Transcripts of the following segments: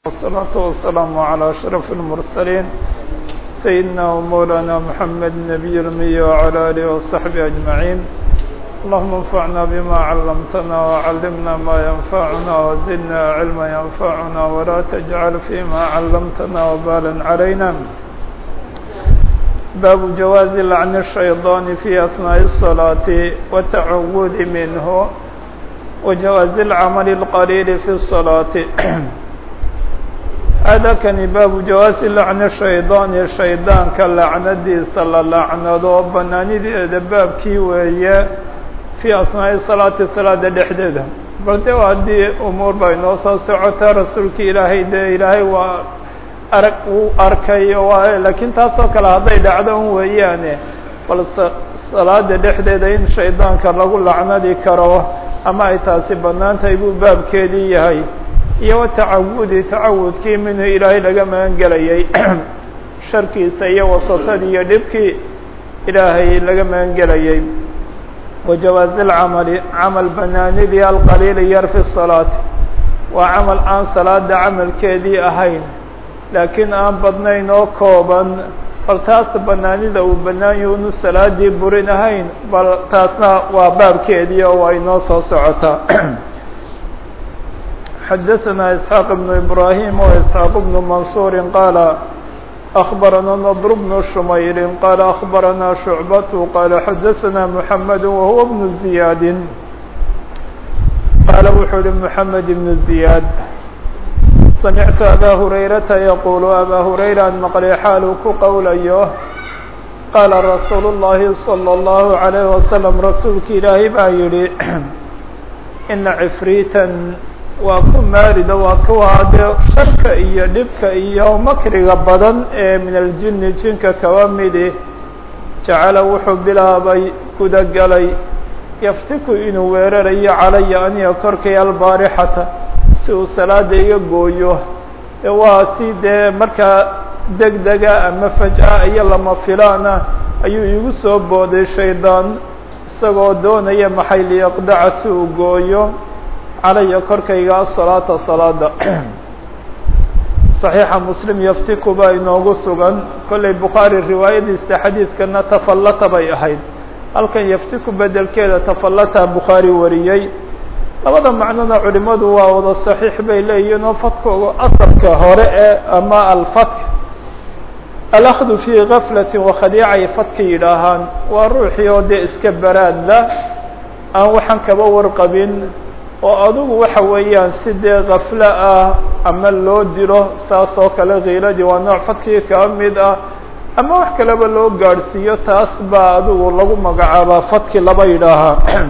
والصلاة والسلام على أشرف المرسلين سيدنا ومولانا محمد النبي الأمي وعلى آله وصحبه أجمعين اللهم انفعنا بما علمتنا وعلمنا ما ينفعنا وزدنا علما ينفعنا ولا تجعل فيما علمتنا وبالا علينا باب جواز لعن الشيطان في أثناء الصلاة والتعوذ منه وجواز العمل القليل في الصلاة هذا كان باب جواز لعن الشيطان الشيطان كلعنdiisa la lacnado banaanideeda baabkii weeye في أثناء الصلاة صلاada dhexdeeda bal de haddii umuur ba inoo soo socota rasuulka ilaahay de ilaahay waa arag uu arkay lakiin taasoo kale hadday dhacdo un weeyaane bal salaada dhexdeeda in shaydaanka lagu lacnadi karo ama ay taasi banaan tahay buu baabkeedii yahay iyo watacawudi tacawudkii minhu ilaahay laga magan gelayay sharkiisa iyo wasatadii iyo dhibkii ilaahay laga magan gelayay wajawaazi lcamali camal banaanidii alqaliili yar fi salaati waa camal aan salaada camalkeedii ahayn laakiin aan badnayn oo kooban bal taas banaanida uu banaanyahi unu salaadii burin ahayn bal taasna waa baabkeedii oo waa inoo soo socotaa xadaثna isxaaq بن ibrahim وisxaaq بن mansur qaala أخbarana ndr بن shumayr qaala أخbarana شhucbat qaala xadaثna mحamed wahuwa بن زiyaad qaala wuxuu uhi mحamed بن زiyaad samictu abا hurayrata yaqul abا hurayra an maqlay xaaluu ku qowlayo qaala rasuul الlahi slى الlahu عalيه waslم rasuulka ilaahay baa yihi ina cifriita waa ku maarida waa kuwa dee sharka iyo dhibka iyo makriga badan ee min aljini jinka kaba midi jacala wuxuu bilaabay gudagalay yaftiku inuu weerarayo calaya aniga korkay albaarixata si uu salaada iga gooyo e waa si dee markaa deg dega ama faj-a iyo lama filaana ayuu igu soo booday shaydaan isagoo doonaya maxay liyaqdaca si uu gooyo calaya korkayga asalaata salaada صaxiixa muslim yaftiku baa inoogu sugan kollay bukhaari riwaayadiisa xadiidkana tafallata bay ahayd halkan yaftiku bedelkeeda tafallata bukhaari wariyey labada macnona culimadu waa wada صaxiix bay leeyihiin oo fadkooga asalka hore ee ama alfatk alakdu fii gaflati wakhadiicay fadka yidhaahaan waa ruuxii oo dee iska baraadla aan waxaan kaba warqabin oo adugu waxa weeyaan si dee kaflo ah ama loo dilo saas oo kale kiiladii waa nooc fadkii kaba mid ah ama wax kaleba loo gaadhsiiyo taas baa adigu lagu magacaabaa fadki laba yidhaahaa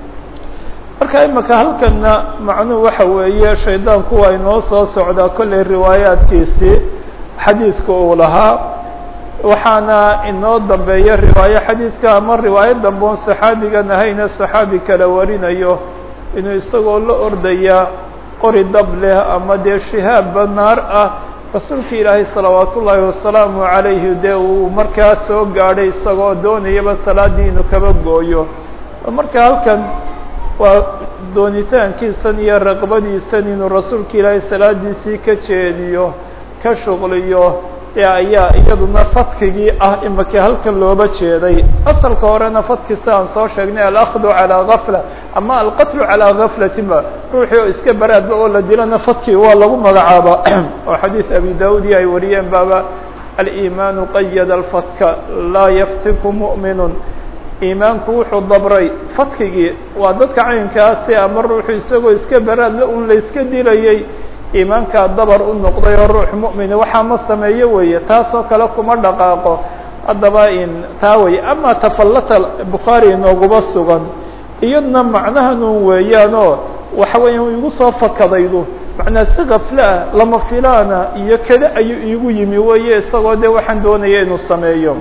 marka imika halkana macnuhu waxa weeye shaydaanku waa inoo soo socdaa kollay riwaayaadkiisii xadiidka uu lahaa waxaana inoo dambeeya riwaayo xadiidka ama riwaayo dambe on saxaabigan ahayne saxaabi kala warinayo inuu isagoo la ordaya qori dab leh ama dee shihaabba naar ah rasuulka ilaahay salawaat ullaahi wasalaamu calayhi dee uu markaa soo gaadhay isagoo doonayaba salaadii inuu kaba gooyo marka halkan waa doonitaankiisan iyo raqbadiisan inuu rasuulka ilaahay salaadiisii ka jeediyo ka shuqliyo ee ayaa iyaduna fadkigii ah imika halkan looba jeeday asalka horena fadkista aan soo sheegnay alakdu calaa gafla ama alqatlu calaa gaflatin ba ruuxii oo iska baraadba oo la dilana fadkii waa lagu magacaaba oo xadiid abi daudi ay wariyeen baaba aliimaanu qayada alfadka laa yaftiku mu'minun iimaanku wuxuu dabray fadkigii waa dadka caynkaasi ama ruuxu isagoo iska baraadla un la iska dilayay iimaankaa dabar u noqday oo ruux mu'mina waxaa ma sameeyo weeye taasoo kale kuma dhaqaaqo haddaba in taa weye ama tafallata bukhaari inooguma sugan iyadna macnahanun weeyaanoo waxa weeya igu soo fakadaydu macnaa si kafle ah lama filaana iyo kada ayuu iigu yimi weeye isagoo dee waxaan doonaya inuu sameeyo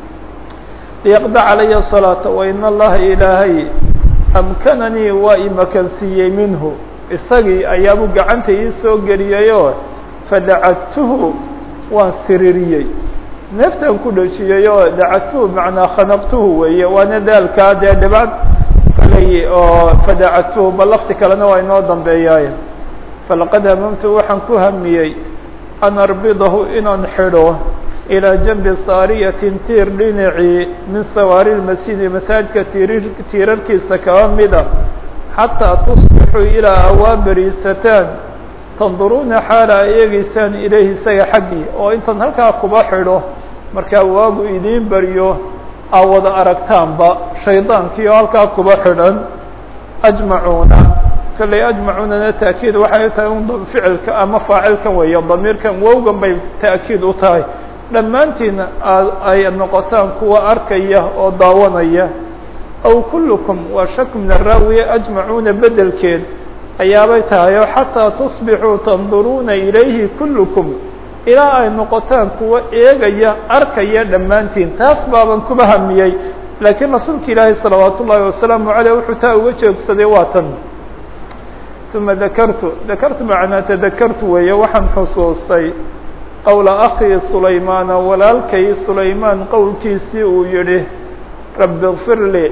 liyaqda calaya salaata wa in allaha ilaahay amkananii waa imakansiiyey minhu isagii ayaabuu gacanta ii soo geliyayoo fadacadtuhu waan siririyey neeftaan ku dhejiyey oo dacadtuhu macnaa khanaqtuhu weeye waana daalkaa dee dhibad kaley oo fadacadtuhu bal lafti kalena waa inoo dambeeyaaye falaqad hamamtu waxaan ku hamiyey an arbidahu inaan xidho ilىa janbi saariyatin tiir dhinacii min sawaari lmasjidi masaajidka tiiri tiirarkiisa kaba mida xataa tusbixuu ilaa awaa beriisataan tanduruuna xaala ay eegeysaan ilayhi isaga xaggii oo intaan halkaa kuba xidho markaa waagu idiin beriyo aa wada aragtaanba shaydaankii oo halkaa kuba xidhan ajmacuuna kolley ajmacuunana taakiid waxay tahay un ficilka ama faacilkan weeye damiirkan wowgan bay taakiid u tahay dhammaantiina ay noqotaan kuwa arkaya oo daawanaya aw kullukum waa shak min araawiye ajmacuuna bedelkeed ayaabay tahay oo xataa tusbixuu tanduruuna ilayhi kullukum ilaa ay noqotaan kuwa eegaya arkaya dhammaantiin taas baaban kuba hamiyey laakiin rasuulka ilaahi salawaat ullaahi wasalaamu caleyh wuxuu taa uga joogsaday waa tan uma dakartu dakartu macnaa tadakartu weeye waxaan xusuustay qowla akii sulaymaana walaalkay sulaymaan qowlkiisii uu yidhi rabbi اkfir lii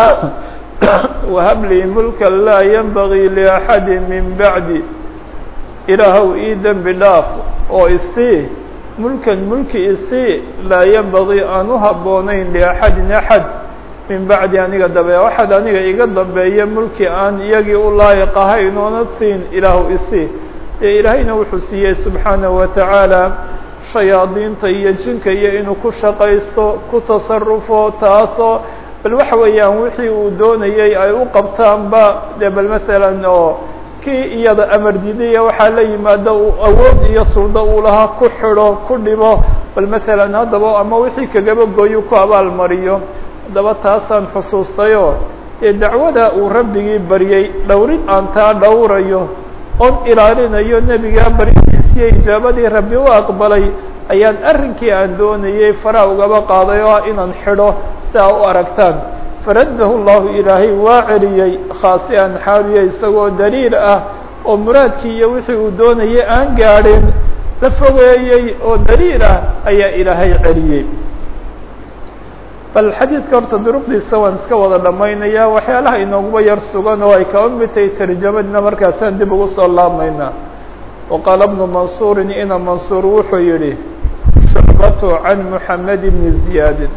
wahab lii mulka laa yanbagii liaxadi min bacdi ilaahow ii dembi dhaaf oo isii mulkan mulki isii laa yanbagii aan u habboonayn liaxadin axad min bacdi aniga dambe waxaad aniga iga dambeeya mulki aan iyagii u laayiq ahayn oona siin ilaahu isii dee ilaahayna wuxuu siiyey subxaanaه wa tacaala shayaadiinta iyo jinka iyo inuu ku shaqaysto ku tasarufo taasoo bal waxa weeyaan wixii uu doonayey ay u qabtaanba dee bal masalan oo kii iyada amar diidaya waxaa la yimaada uu awood iyo suldo uu lahaa ku xidho ku dhibo bal masalan haddaba ama wixii kagaba gooyu ku abaalmariyo haddaba taasaan xusuustayoo dee dacwada uu rabbigii baryey dhowrid aan taa dhowrayo oon ilaalinayo nebigaa baryadiisiyo ijaabadii rabbi u aqbalay ayaan arrinkii aan doonayey faraa ugaba qaaday oo ah inaan xidho si aa u aragtaan faraddahu llahu ilaahay waa celiyey khaasi an xaaliya isagoo daliil ah oo muraadkii iyo wixii uu doonayay aan gaadhin la fogeeyey oo daliil ah ayaa ilaahay celiyey bal xadiidka horta duruqdiisa waan iska wada dhammaynaya waxyaalaha inooguba yar sugan oo ay kaba mid tahay tarjamadna markaasaan dib ugu soo laabmaynaa wa qaala bnu mansuurin ina mansuur wuxuu yihi shucbatu can muxamed bni ziyaadin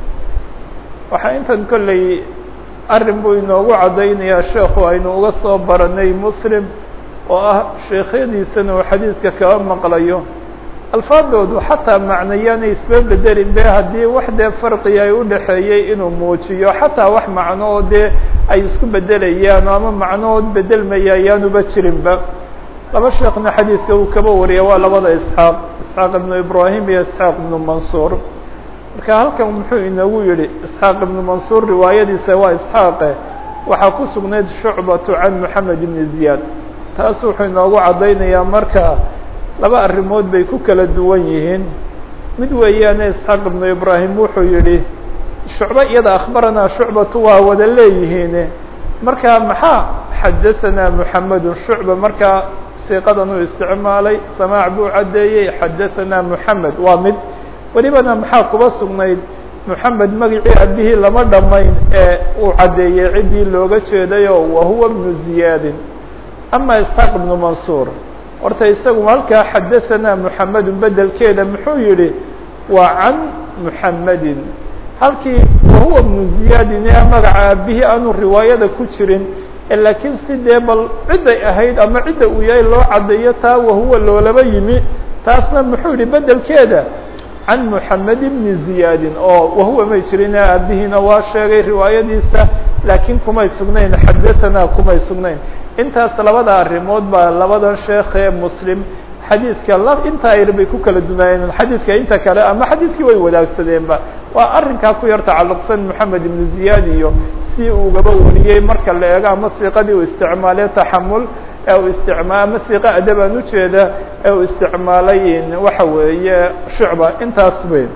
waxaa intan kolley arrin buu inoogu caddaynayaa sheekhu aynu uga soo baranay muslim oo ah sheekhyadiisana uu xadiidka kaba maqlayo alfaadoodu xataa macnayaanay isba bedelin be haddii wax dee farqiga ay u dhexeeyey inuu muujiyo xataa wax macno oo dee ay isku bedelayaan ama macnohood bedelmaya ayaanuba jirinba laba sheekna xadiidka uu kaba wariya waa labada isxaaq isxaaq ibnu ibraahim iyo isxaaq ibnu mansuur marka halkan muxuu inagu yihi isxaaq ibnu mansuur riwaayadiisa waa isxaaqe waxaa ku sugnayd shucbatu can moxamed ibni ziyaad taas wuxuu inoogu caddaynayaa marka laba arrimood bay ku kala duwan yihiin mid weeyaane isxaaq ibnu ibraahim wuxuu yihi shucbo iyada akhbaranaa shucbatu waa wada leeyihiin marka maxaa xadahanaa moxamedun shucba markaa siiqadan uu isticmaalay samaac buu caddeeyey xadahanaa moxamed waa mid welibana maxaa kuba sugnayd moxamed magacii abihii lama dhammayn ee uu caddeeyey ciddii looga jeedayo wahuwa bnu ziyaadin ama isxaaq ibnu mansuur horta isagu halkaa xadahanaa moxamedun bedelkeeda muxuu yihi waa can muxamedin halkii wahuwa bnu ziyaadin ee magaca aabihii aanu riwaayada ku jirin laakiin si dee bal cidday ahayd ama cidda uu yahay loo caddeeyo taa wahuwa loolaba yimi taasna muxuu yihi bedelkeeda can moxamed bni ziyaadin oo wahuwa may jirin aabihiina waa sheegay riwaayadiisa laakiin kumay sugnayn xadahanaa kumay sugnayn intaas labada arrimood baa labadan sheekh ee muslim xadiidka la intaa yar bay ku kala dunaayeen xadiidka inta kale ama xadiidkii way wadaagsadeenba waa arrinkaa ku yar tacalluqsan moxamed ibnu ziyaad iyo si ugaba wariyey marka la eego ama siiqadii uu isticmaalay taxamul ee uu isticmaa ama siiqa adabaan ujeeda ee uu isticmaalay waxa weeye shucba intaas bay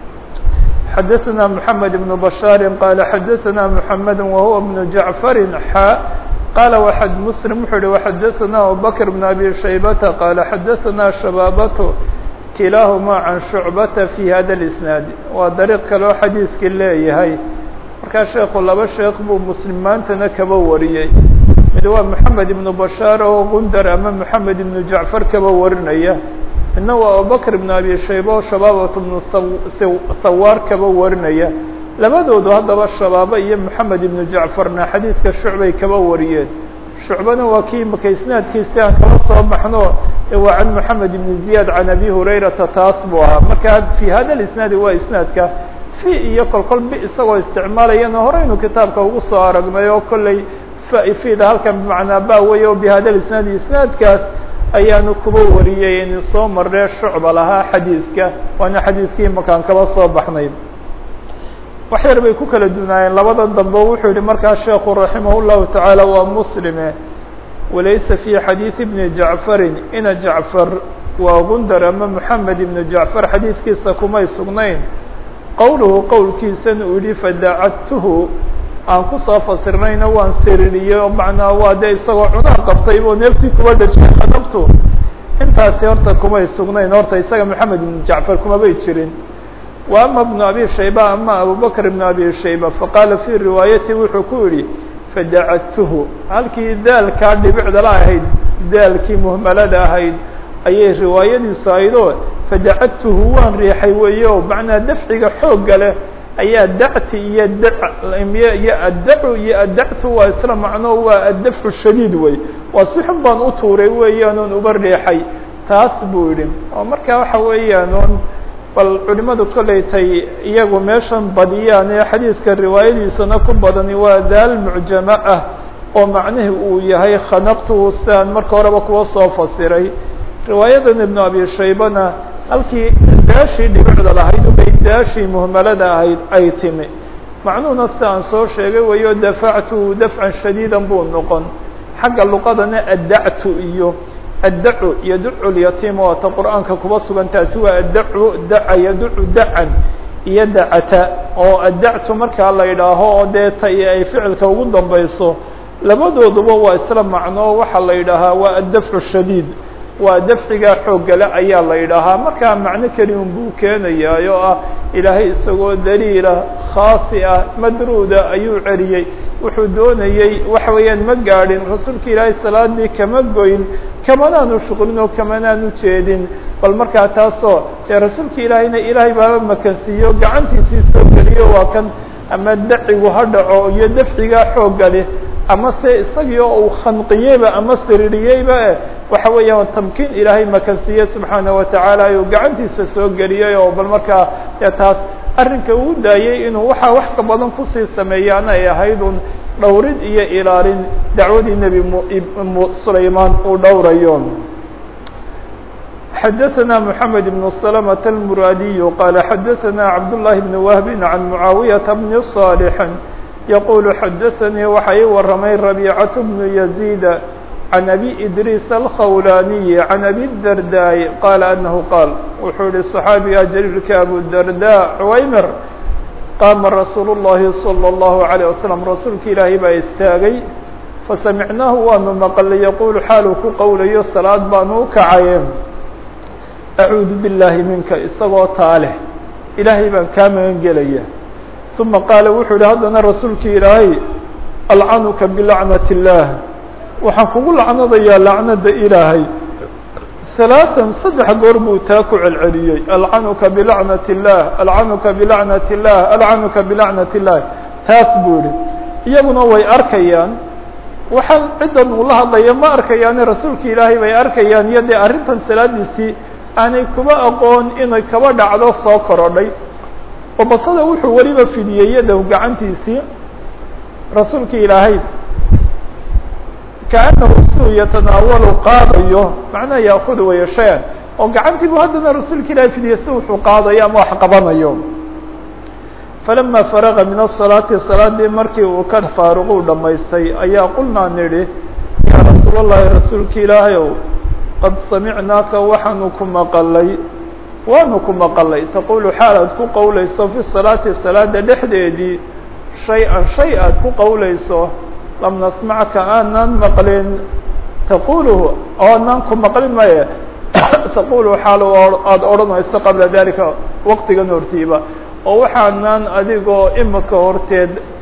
xadaثna moxamed ibnu bashaari qaala xadaثna moxamed wahuwa bnu jacfari xa qala wxad mslim wuxuu uhi وxadaثna abubakr بn abi shaybata qala xadaثna shabaabatu kilaahuma can shucbata fi hada اisnaad waa dariiq kaleo xadiidkii leeyahay markaa sheekhu laba sheekh buu muslim maantana kaba wariyey mid waa moxamed ibnu bashaar oo gundar ama moxamed ibnu jacfar kaba warinaya midna waa abubakr ibnu abi shayba oo shabaabat ibnu sawaar kaba warinaya labadoodu haddaba shabaaba iyo moxamed ibnu jacfarna xadiidka shucbay kaba wariyeen shucbana waa kii imaka isnaadkiisi aan kala soo baxno ee waa can moxamed ibn ziyaad can abi hurayrata taas buu ahaa marka fi hada isnaadi waa isnaadka fi iyo kol kol bi isagoo isticmaalayana horeynu kitaabka ugu soo aragnay oo kolley fida halkan bimacnaa ba wey o bihada isnaadi isnaadkaas ayaanu kuba wariyey inu soo marnee shucba lahaa xadiidka waana xadiidkii imakaan kaba soo baxnay wax yar bay ku kala dunaayeen labada dambe wuxuu yihi markaa sheekhu raximah الlahu taعaalى waa muslime walaysa fi xadiiث bni jacfarin ina jacfar waa gundar ama moxamed ibnu jacfar xadiidkiisa kumay sugnayn qowluhu qowlkiisana uu yihi fadacadtuhu aan kusoo fasirnayna waan siririyey oo macnaa waa dee isagoo cunaha qabtay oo neeftii kuba dhajiyay khadabtu intaasi horta kumay sugnayn horta isaga moxamed ibnu jacfar kumabay jirin wa ama bnu abi shayba ama abubakr ibnu abi shayba faqaala fii riwaayati wuxuu ku yihi fadacadtuhu halkii daalkaa dhibicdala ahayd daalkii muhmalada ahayd ayay riwaayadiisu ahayd oo fadacadtuhu waan riixay weeye o macnaa dafciga xoogga leh ayaa dacti iyo iyo addacu iyo addactu waa isla macno waa addafcu shadiid wey waa si xun baan u tuuray weeyaan oon uba riixay taas buu yidhi oo marka waxa weeyaan oon bal culimadu kollay tay iyagu meeshan badiyaan ee xadiidka riwaayadiisana ku badani waa daal mucjamo ah oo macnihii uu yahay khanaqtuhu siaan marka horeba kuwa soo fasiray riwaayadan ibnu abi shaybana halkii daashii dhibicda lahayd ubay daashii muhmalada ahayd ay timi macnuhuna si aan soo sheegay wayo dafactuhu dafcan shadiidan buu noqon xagga luqadana addactu iyo addacu yaducu lyatiim waata qur'aanka kuba sugan taasi waa addacu daca yaducu dacan iyo dacata oo addactu markaa la yidhaaho oo dee ta iyo ay ficilka ugu dambayso labadooduba waa isla macno waxaa la yidhaahaa waa addafcu shadiid waa dafcigaa xooggale ayaa la yidhaahaa markaa macno keliun buu keenayaa oo ah ilaahay isagoo daliila khaasi ah madruuda ayuu celiyey wuxuu doonayey waxa weeyaan ma gaadhin rasuulka ilaahay salaadii kama goyn kamanaanu shuqlin oo kamanaanu jeedin bal markaa taasoo dee rasuulka ilaahayna ilaahay baaba makansiiyo gacantiisii soo geliyo waa kan ama dacigu ha dhaco iyo dafcigaa xoogga leh ama se isagii oo uu khanqiyeyba ama siririyeyba e waxa weeyaan tamkiin ilaahay makansiiye subxaana watacaala ayuu gacantiisa soo geliyey oo bal markaa dee taas arrinka uu daayey inuu waxaa wax ka badan kusii sameeyaan ay ahayd un dhowrid iyo ilaalin dacwadii nebi sulaymaan uu dhowrayo xadaثna mحamed بن سلمة الmuradiي qال xadaثna cabdاللahi بن وهب عan معaawiyaةa بن صالح yqul xadaثnii waxa ii waramay رabيcaة بن يزيد عan أbي إdrيس الkhawlaniي عan أbي الdرداء qال أنه qاal wuxuu yihi صxaabiga jليilka abudرداء cwaymr qaama rasuul الlahi صلى الlaه عليه وsلم rasuulka ilaahay baa istaagay fasamicnaahu waanu maqlay yaqul xaaluu ku qowlayo salaad baanu u kacaye acuudu billaahi minka isagoo taaleh ilaahay baan kaa magan gelaya uma qaala wuxuu yihi haddana rasuulkii ilaahay alcanuka bilacnat illaah waxaan kugu lacnadayaa lacnada ilaahay halaatan saddex goor buu taa ku celceliyey alcanuka bilacnat illaah alcanuka bilacnat illaah alcanuka bilacnat illaah taas buu yihi iyaguna way arkayaan waxaan ciddan uu la hadlaya ma arkayaane rasuulka ilaahay bay arkayaan iyo dee arrintan salaadiisii aanay kuba aqoon inay kaba dhacdo soo korodhay oo basada wuxuu weliba fidiyey yadow gacantiisii rasuulka ilaahay kaanahu suu yatanaawalu qaadayo macnaha yaakudu waya shay-an oo gacantii buu haddana rasuulka ilaahay fidiyey si wuxuu qaadayo ama wax qabanayo falama faraga min asalaati salaadii markii uu ka faaruquu dhamaystay ayaa qulnaa nidhi yaa rasuul اllahi rasuulka ilaahay ow qad samicnaaka waxaanu ku maqalay waanu ku maqalay taqulu xaal aad ku qowlayso fi salaati salaada dhexdeedii shay-an shay aad ku qowlayso lam nasmacka aanan maqlin taquluhu oonaan ku maqlin maye taqulu xaal aada odhanayso qabla dalika waqtigan hortiiba oo waxaanan adigoo imika horteed ku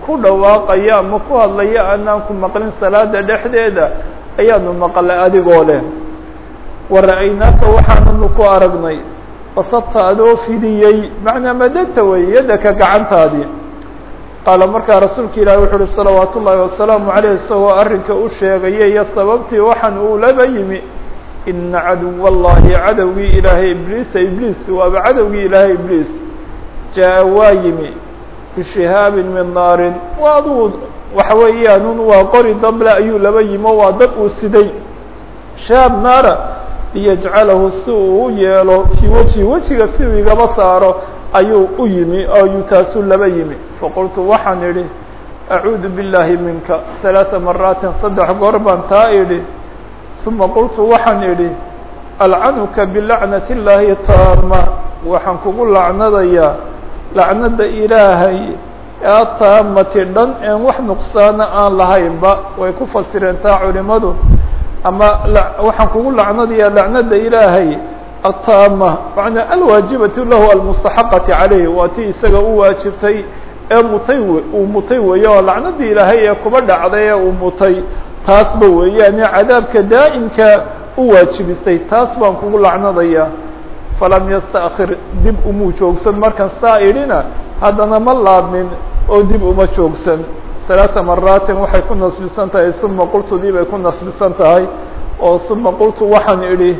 ku dhawaaqaya ama ku hadlaya aanaan ku maqlin salaada dhexdeeda ayaanu maqlay adigoo leh wara-aynaaka waxaananu ku aragnay basabta adoo fidiyey macnaa madagta wey yadaka gacantaadii qaala markaa rasuulka ilaahi wuxu uhi salawaat ullaahi wasalaamu caleyh isagoo arrinka u sheegaya iyo sababtii waxaan uu laba yimi ina caduw allahi cadowgii ilaahay ibliisa ibliis waaba cadowgii ilaahay ibliis jaa waa yimi bishihaabin min naarin waa aduu waxa weeyaanun waa qori dable ayuu laba yimo waa dad uu siday shahaab naara liyajcalahu si uu u yeelo fii weji wejiga si uu igaba saaro ayuu u yimi ayuu taasuu laba yimi faqultu waxaan idhi acuudu billaahi minka ثalaaثa maraatin saddex goor baan taa idhi uma qultu waxaan idhi alcanuka bilacnati اllaahi taama waxaan kugu lacnadayaa lacnada ilaahay ee taamati dhan een wax nuqsaana aan lahaynba way ku fasireen taa culimadu ama waxaan kugu lacnadayaa lacnada ilaahay ataama macnaa alwaajibatu lahu almustaxaqati calayh waa tii isaga u waajibtay ee mutay uu mutay weeye oo lacnadii ilaahay ee kuba dhacday ee uu mutay taasba weeyaane cadaabka daa'imka u waajibisay taas baan kugu lacnadayaa falam yasta'khir dib umuu joogsan markan saa idhina haddana ma laabmin oo dib uma joogsan ثaلaaثa maraatin waxay ku nasbisan tahay uma qultu dib ay ku nasbisan tahay oo uma qultu waxaan idhi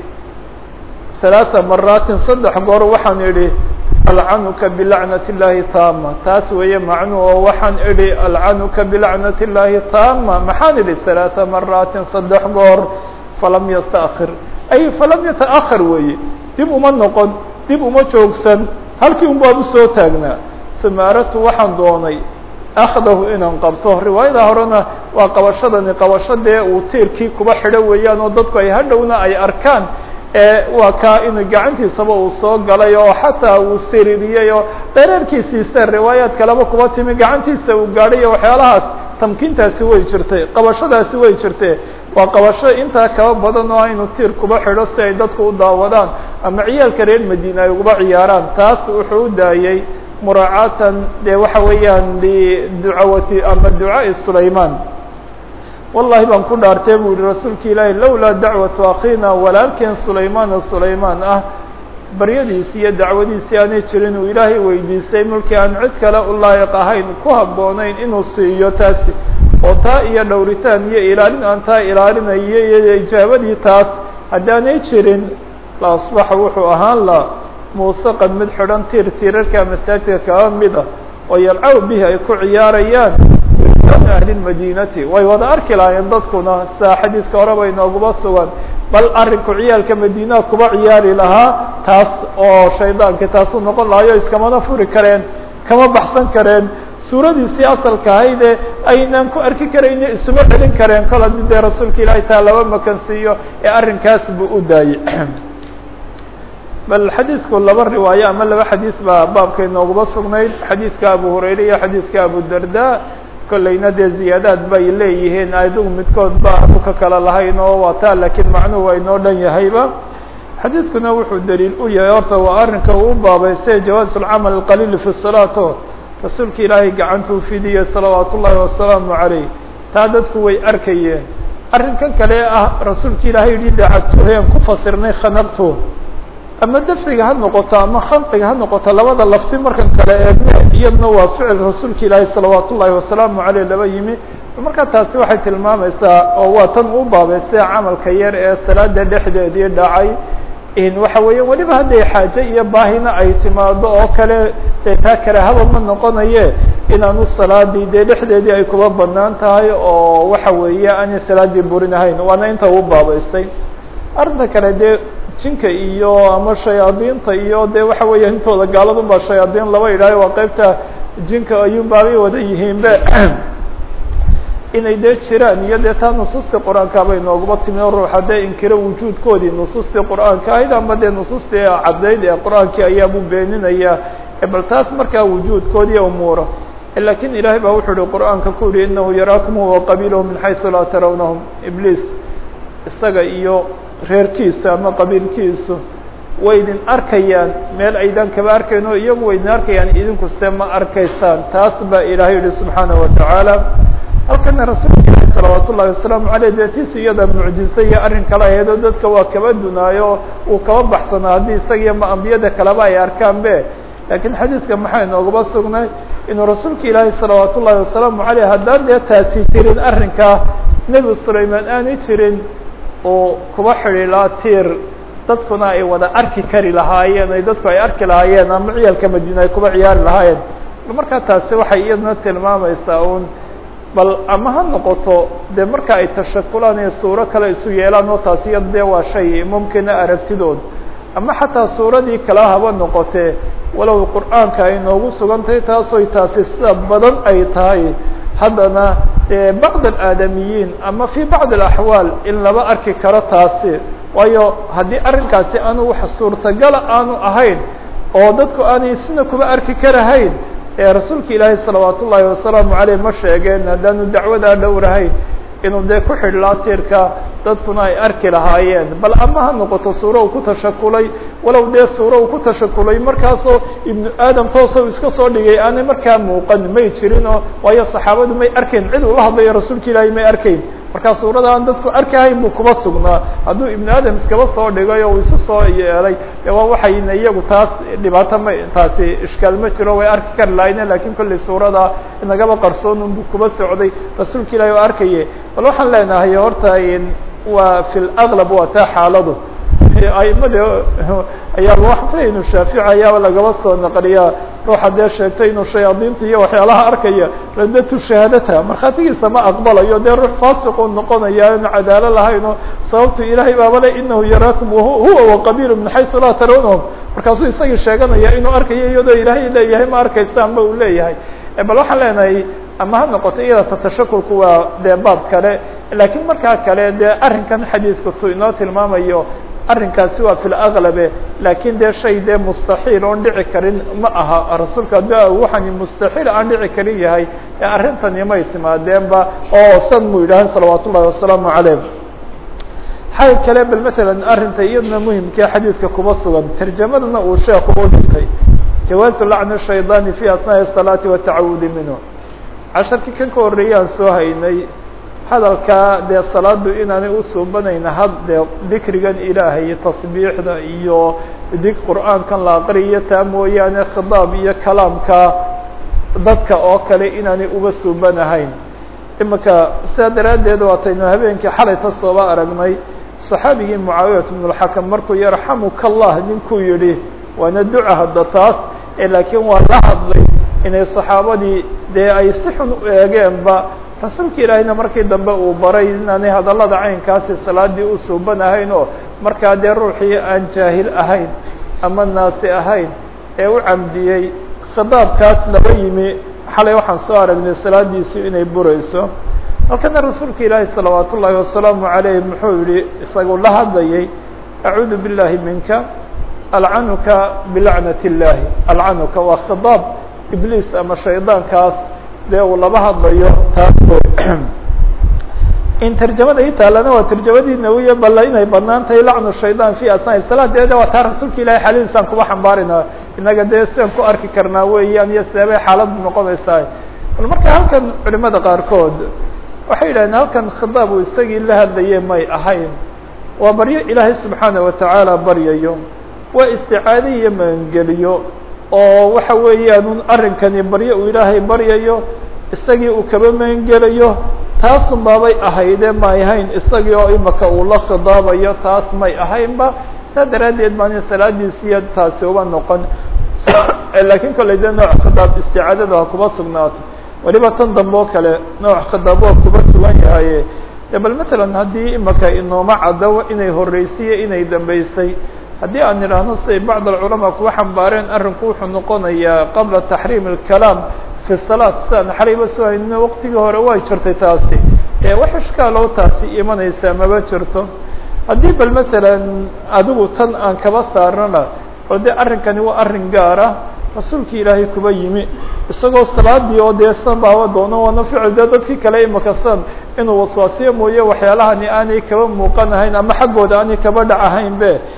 ثaلaaثa maraatin saddex goor waxaan idhi alcanuka bilacnat الlahi taama taas weeye macnuhu oo waxaan idhi alcanuka bilacnat الlahi taama maxaan idhi ثaلaaثa maraatin saddex goor falam yastأkhir ay falam yataأkhar weeye dib uma noqon dib uma joogsan halkii un baan usoo taagnaa uma aradtu waxaan doonay akhdahu inaan qabto riwaayada horena waa qabashadani qabasho dee uu tiirkii kuba xidho weeyaan oo dadku ay hadhowna ay arkaan ee waa kaa inuu gacantiisaba uu soo galay oo xataa uu siririyey oo dhereerkiisiise riwaayaad kaleba kuba timi gacantiisa uu gaadhay iyo waxyaalahaas tamkiintaasi way jirtay qabashadaasi way jirtee waa qabasho intaa kaba badan oo inuu tiir kuba xidho si ay dadku u daawadaan ama ciyaalka reer madiina ay uguba ciyaaraan taas wuxuu u daayey muraacaatan dee waxa weeyaan liducawati ama ducaaءi sulayman wallahi baan ku dhaartay bu yihi rasuulka ilaahi lowlaa dacwatu akhiina walaalkeen sulaymaana sulaymaan ah baryadiisi iyo dacwadiisii aanay jirin uu ilaahay weydiisay mulkii aan cid kale u laayiq ahayn ku habboonayn inuu siiyo taasi oo taa iyo dhowritaan iyo ilaalin aan taa ilaalinayo iyo ijaabadii taas haddaanay jirin la asbaxa wuxuu ahaan la muusaqan mid xidhan tiir tiirarka masaajidka kaba mid ah oo yalcaw bihi ay ku ciyaarayaan wildaanu ahli lmadiinati way wada arki lahaayeen dadkuna saa xadiidka horeba inooguba sugan bal arrinku ciyaalka madiinaha kuba ciyaari lahaa taas oo shaydaanki taasuu noqon lahayo iskamana furi kareen kama baxsan kareen suuradiisii asalka ahaydee aynaan ku arki karayno isuma celin kareen kol haddii dee rasuulka ilaahay taa laba makan siiyo ee arrinkaas buu u daayey bal xadiidku laba riwaayo ama laba xadiis baa baabka inooguba sugnayd xadiidka abu hurayre iyo xadiidka abu darda kollayna dee ziyaadaad bay leeyihiin adigu midkood ba aanu ka kala lahayn oo waa taa laakiin macnuhu waa inoo dhan yahayba xadiidkuna wuxuu daliil u yahay horta waa arrinka uu baabaystay jawaaz alcamal alqaliil fi salaato rasuulka ilaahay gacantuu fidiyey salawaat ullaahi wasalaamu calayh taa dadku way arkayeen arrinkan kale ah rasuulka ilaahay yihi dacagtuheen ku fasirnay khanaqtu ama dafriga ha noqoto ama khanqiga ha noqoto labada lafti markan kale eegne iyadna waa ficil rasuulka ilaahi salawaat ullaahi wasalaamu caleyh laba yimi marka taasi waxay tilmaamaysaa oo waa tan u baabaystay camalka yar ee salaada dhexdeedii dhacay waxa weeya weliba hadday xaaje iyo baahina ay timaado oo kale dee taa karaahaba ma noqonaye inaanu salaadii dee dhexdeedii ay kuba banaan tahay oo waxa weeye aanay salaadii burinahayn waana inta u baabaystay arrinta kale dee jinka iyo ama shayaadiinta iyo de waxa weeya intooda gaaladun baa shayaadiin laba idhaayo waa qeybta jinka ayuun baabay wada yihiinbe inay dee jiraan iyo dee taa nusuustii qur-aanka bay nooguma timi o ruuxa dee inkiro wujuudkoodii nusuustii qur-aanka ahayd ama dee nusuustii caddayd ee qur-aankii ayaabuu beeninaya bal taas markaa wujuudkoodii umuura lakin ilaahay baa wuxuu yihi qur-aanka ku yihi inahu yaraakum huwa qabiilahu min xaysu laa tarawnahum ibliis isaga iyo reerkiisu ama qabiilkiisu way idin arkayaan meel aydan kaba arkayn oo iyagu way idin arkayaan idinku se ma arkaysaan taas baa ilaahay yihi subxaanaه watacaala halkana rasuulka ilahi salawaat ullahi wasalaamu aleyh deetiis iyada mucjize iyo arrin kale aheedoo dadka waa kaba dunaayo uu kaba baxsanaa haddii isagiyo ma ambiyada kaleba ay arkaan be lakiin xadiidka maxaa inoogaba sugnay inuu rasuulka ilaahi salawaat ullahi wasalaamu aleyh haddaan dee taasi jirin arrinkaa nebi sulaymaan aanay jirin uu kuba xidhiilaa tiir dadkuna ay wada arki kari lahaayeen ay dadku ay arki lahaayeen ama ciyaalka madiina ay kuba ciyaari lahaayeen markaa taasi waxay iyaduna tilmaamaysaa un bal ama ha noqoto dee marka ay tashakulaan iyo suuro kale isu yeelaan oo taasi iyada dee waa shay mumkina aragtidood ama xataa suuradii kala haba noqotee walow qur'aanka ay noogu sugantahay taasoy taasi sida badan ay tahay haddana bacd alaadamiyiin ama fi bacd alaxwaal in laba arki karo taasi waayo haddii arrinkaasi aanu wax suurtagala aanu ahayn oo dadku aanay sina kuba arki karahayn ee rasuulka ilaahay salawaat ullaahi wasalaamu aleyh ma sheegeen haddaanu dacwadaa dhowrahayn inuu dee ku xidhlaa tiirka dadkuna ay arki lahaayeen bal ama ha noqoto suuro uu ku tashakulay walow dee suuro uu ku tashakulay markaasoo ibnu aadam toosa iska soo dhigay aanay markaa muuqan may jirinoo waayo saxaabadu may arkayn cid uu la hadlayo rasuulka ilaahay may arkayn markaa suurada aan dadku arkahayn buu kuba sugnaa hadduu ibnu aadam iskaba soo dhigay oo uu isu soo yeelay de waa waxayna iyagu taas dhibaato ma taasi ishkaal ma jiro way arki kari lahayne lakin kollay suurada inagaba qarsoon unbu kuba socday rasuulka ilahi oo arkaye bal waxaan leenahay horta waa fi laqlab waa taa xaaladu aimada ayaa waxafay inu shaafici ayaaba lagaba soo naqliyaa ruuxa dee sheegtay inuu shayaadiinta iyo waxyaalaha arkaya radatu shahaadata markhaatigiisa ma aqbalayo dee ruux faasiqu noqonaya inu cadaalo lahayno sababtu ilahay baaba le inahu yaraakum huwa waqabiil min xaysu laa tarawnahum markaasuu isagii sheeganaya inuu arkayo iyadoo ilaahay leeyahay ma arkaysaan ba uu leeyahay bal waxaan leenahay ama ha noqoto iyada tatashakulku waa dee baab kale lakiin markaa kale dee arrinkan xadiidku tu inoo tilmaamayo arrinkaasi waa fi laqlabe lakin dee shay dee mustaxiil oon dhici karin ma aha rasuulka ada waxani mustaxiil aan dhici karin yahay ee arrintani may timaadeenba oo san mu yidhahan salawaat ullahi wasalaamu caleyh xay kale bal matalan arrinta iyaduna muhimkee xadiidka kuba sugan tarjamadana uu sheekhu u dhigtay jawaazu lacni shaydaani fi asnaaءi الsalaati watacawudi minhu casharkii kan ka horreeyaan soo haynay hadalkaa dee salaadu inaanay usuubanayna had dee dikrigan ilaahay iyo tasbiixda iyo dig qur'aankan la aqriyo taa mooyaane khidaab iyo kalaamka dadka oo kale inaanay uga suubanahayn imika sidaa daraaddeed waataynu habeenkii xalayta sooba aragnay saxaabigii mucaawiyat bnulxakam markuu yarxamuka allah ninkuu yidhi waana duca hadda taas laakiin waa la hadlay inay saxaabadii dee ay si xun u eegeenba rasuulka ilaahayna markii dambe uu baray inaanay hadallada caynkaasi salaadii u suuban ahayn oo markaa dee ruuxii aan jaahil ahayn ama naasi ahayn ee u camdiyey khidaabkaas laba yimi xalay waxaan soo aragnay salaadiisii inay burayso halkana rasuulka ilaahi salawaat ullaahi wasalaamu calayh muxuu yihi isagu la hadlayay acuudu billahi minka alcanuka bilacnat illaahi alcanuka waa khidaab ibliis ama shaydaankaas dee uu laba hadlayo taas in tarjamada i taalana waa tarjamadii nawiya balla inay banaan tahay lacnu shaydaan fi asnaaءi salaad dee waa taa rasuulka ilahi xalidiisaan kuba xambaarina inaga dee sidaan ku arki karnaa weeyaan iyo seebay xaaladu noqonaysaa bal marka halkan culimada qaarkood waxay yidhahdeen halkan khidaab uu isagii la hadlaye may ahayn waa baryo ilaahay subxaana watacaala baryayo waa isticaado iyo magangeliyo oo waxa weeyaan arrinkani baryo uu ilaahay baryayo isagii uu kaba magangelayo taasun baabay ahayde may ahayn isagii oo imaka uu la khidaabayo taas may ahaynba saa daraaddeed baan salaadiisiiyo taasi uba noqon lakiin kollay dee nooc khidaab isticaadada ha kuba sugnaato weliba tan dambe oo kale nooc khidaab waa kuba sugan yahaye de bal matalan haddii imaka inooma caddo inay horreysiyo inay dambeysay haddii aan idhaahno siday bacd alculamaa kuwa xambaareen arrinku wuxuu noqonayaa qabla taxriim alkalaam fi salaat sidaan xalayba soo haynina waqtigii hore way jirtay taasi ee wax ishkaaloo taasi imanaysaa maba jirto haddii bal matalan adigu tan aan kaba saarnana oo dee arrinkani waa arrin gaar ah rasuulkii ilaahay kuba yimi isagoo salaadii oo dee san baaba doono waana ficil dee dadkii kale imaka san inuu waswaasiyo mooye waxyaalahani aanay kaba muuqanahayn ama xaggooda aanay kaba dhacahayn be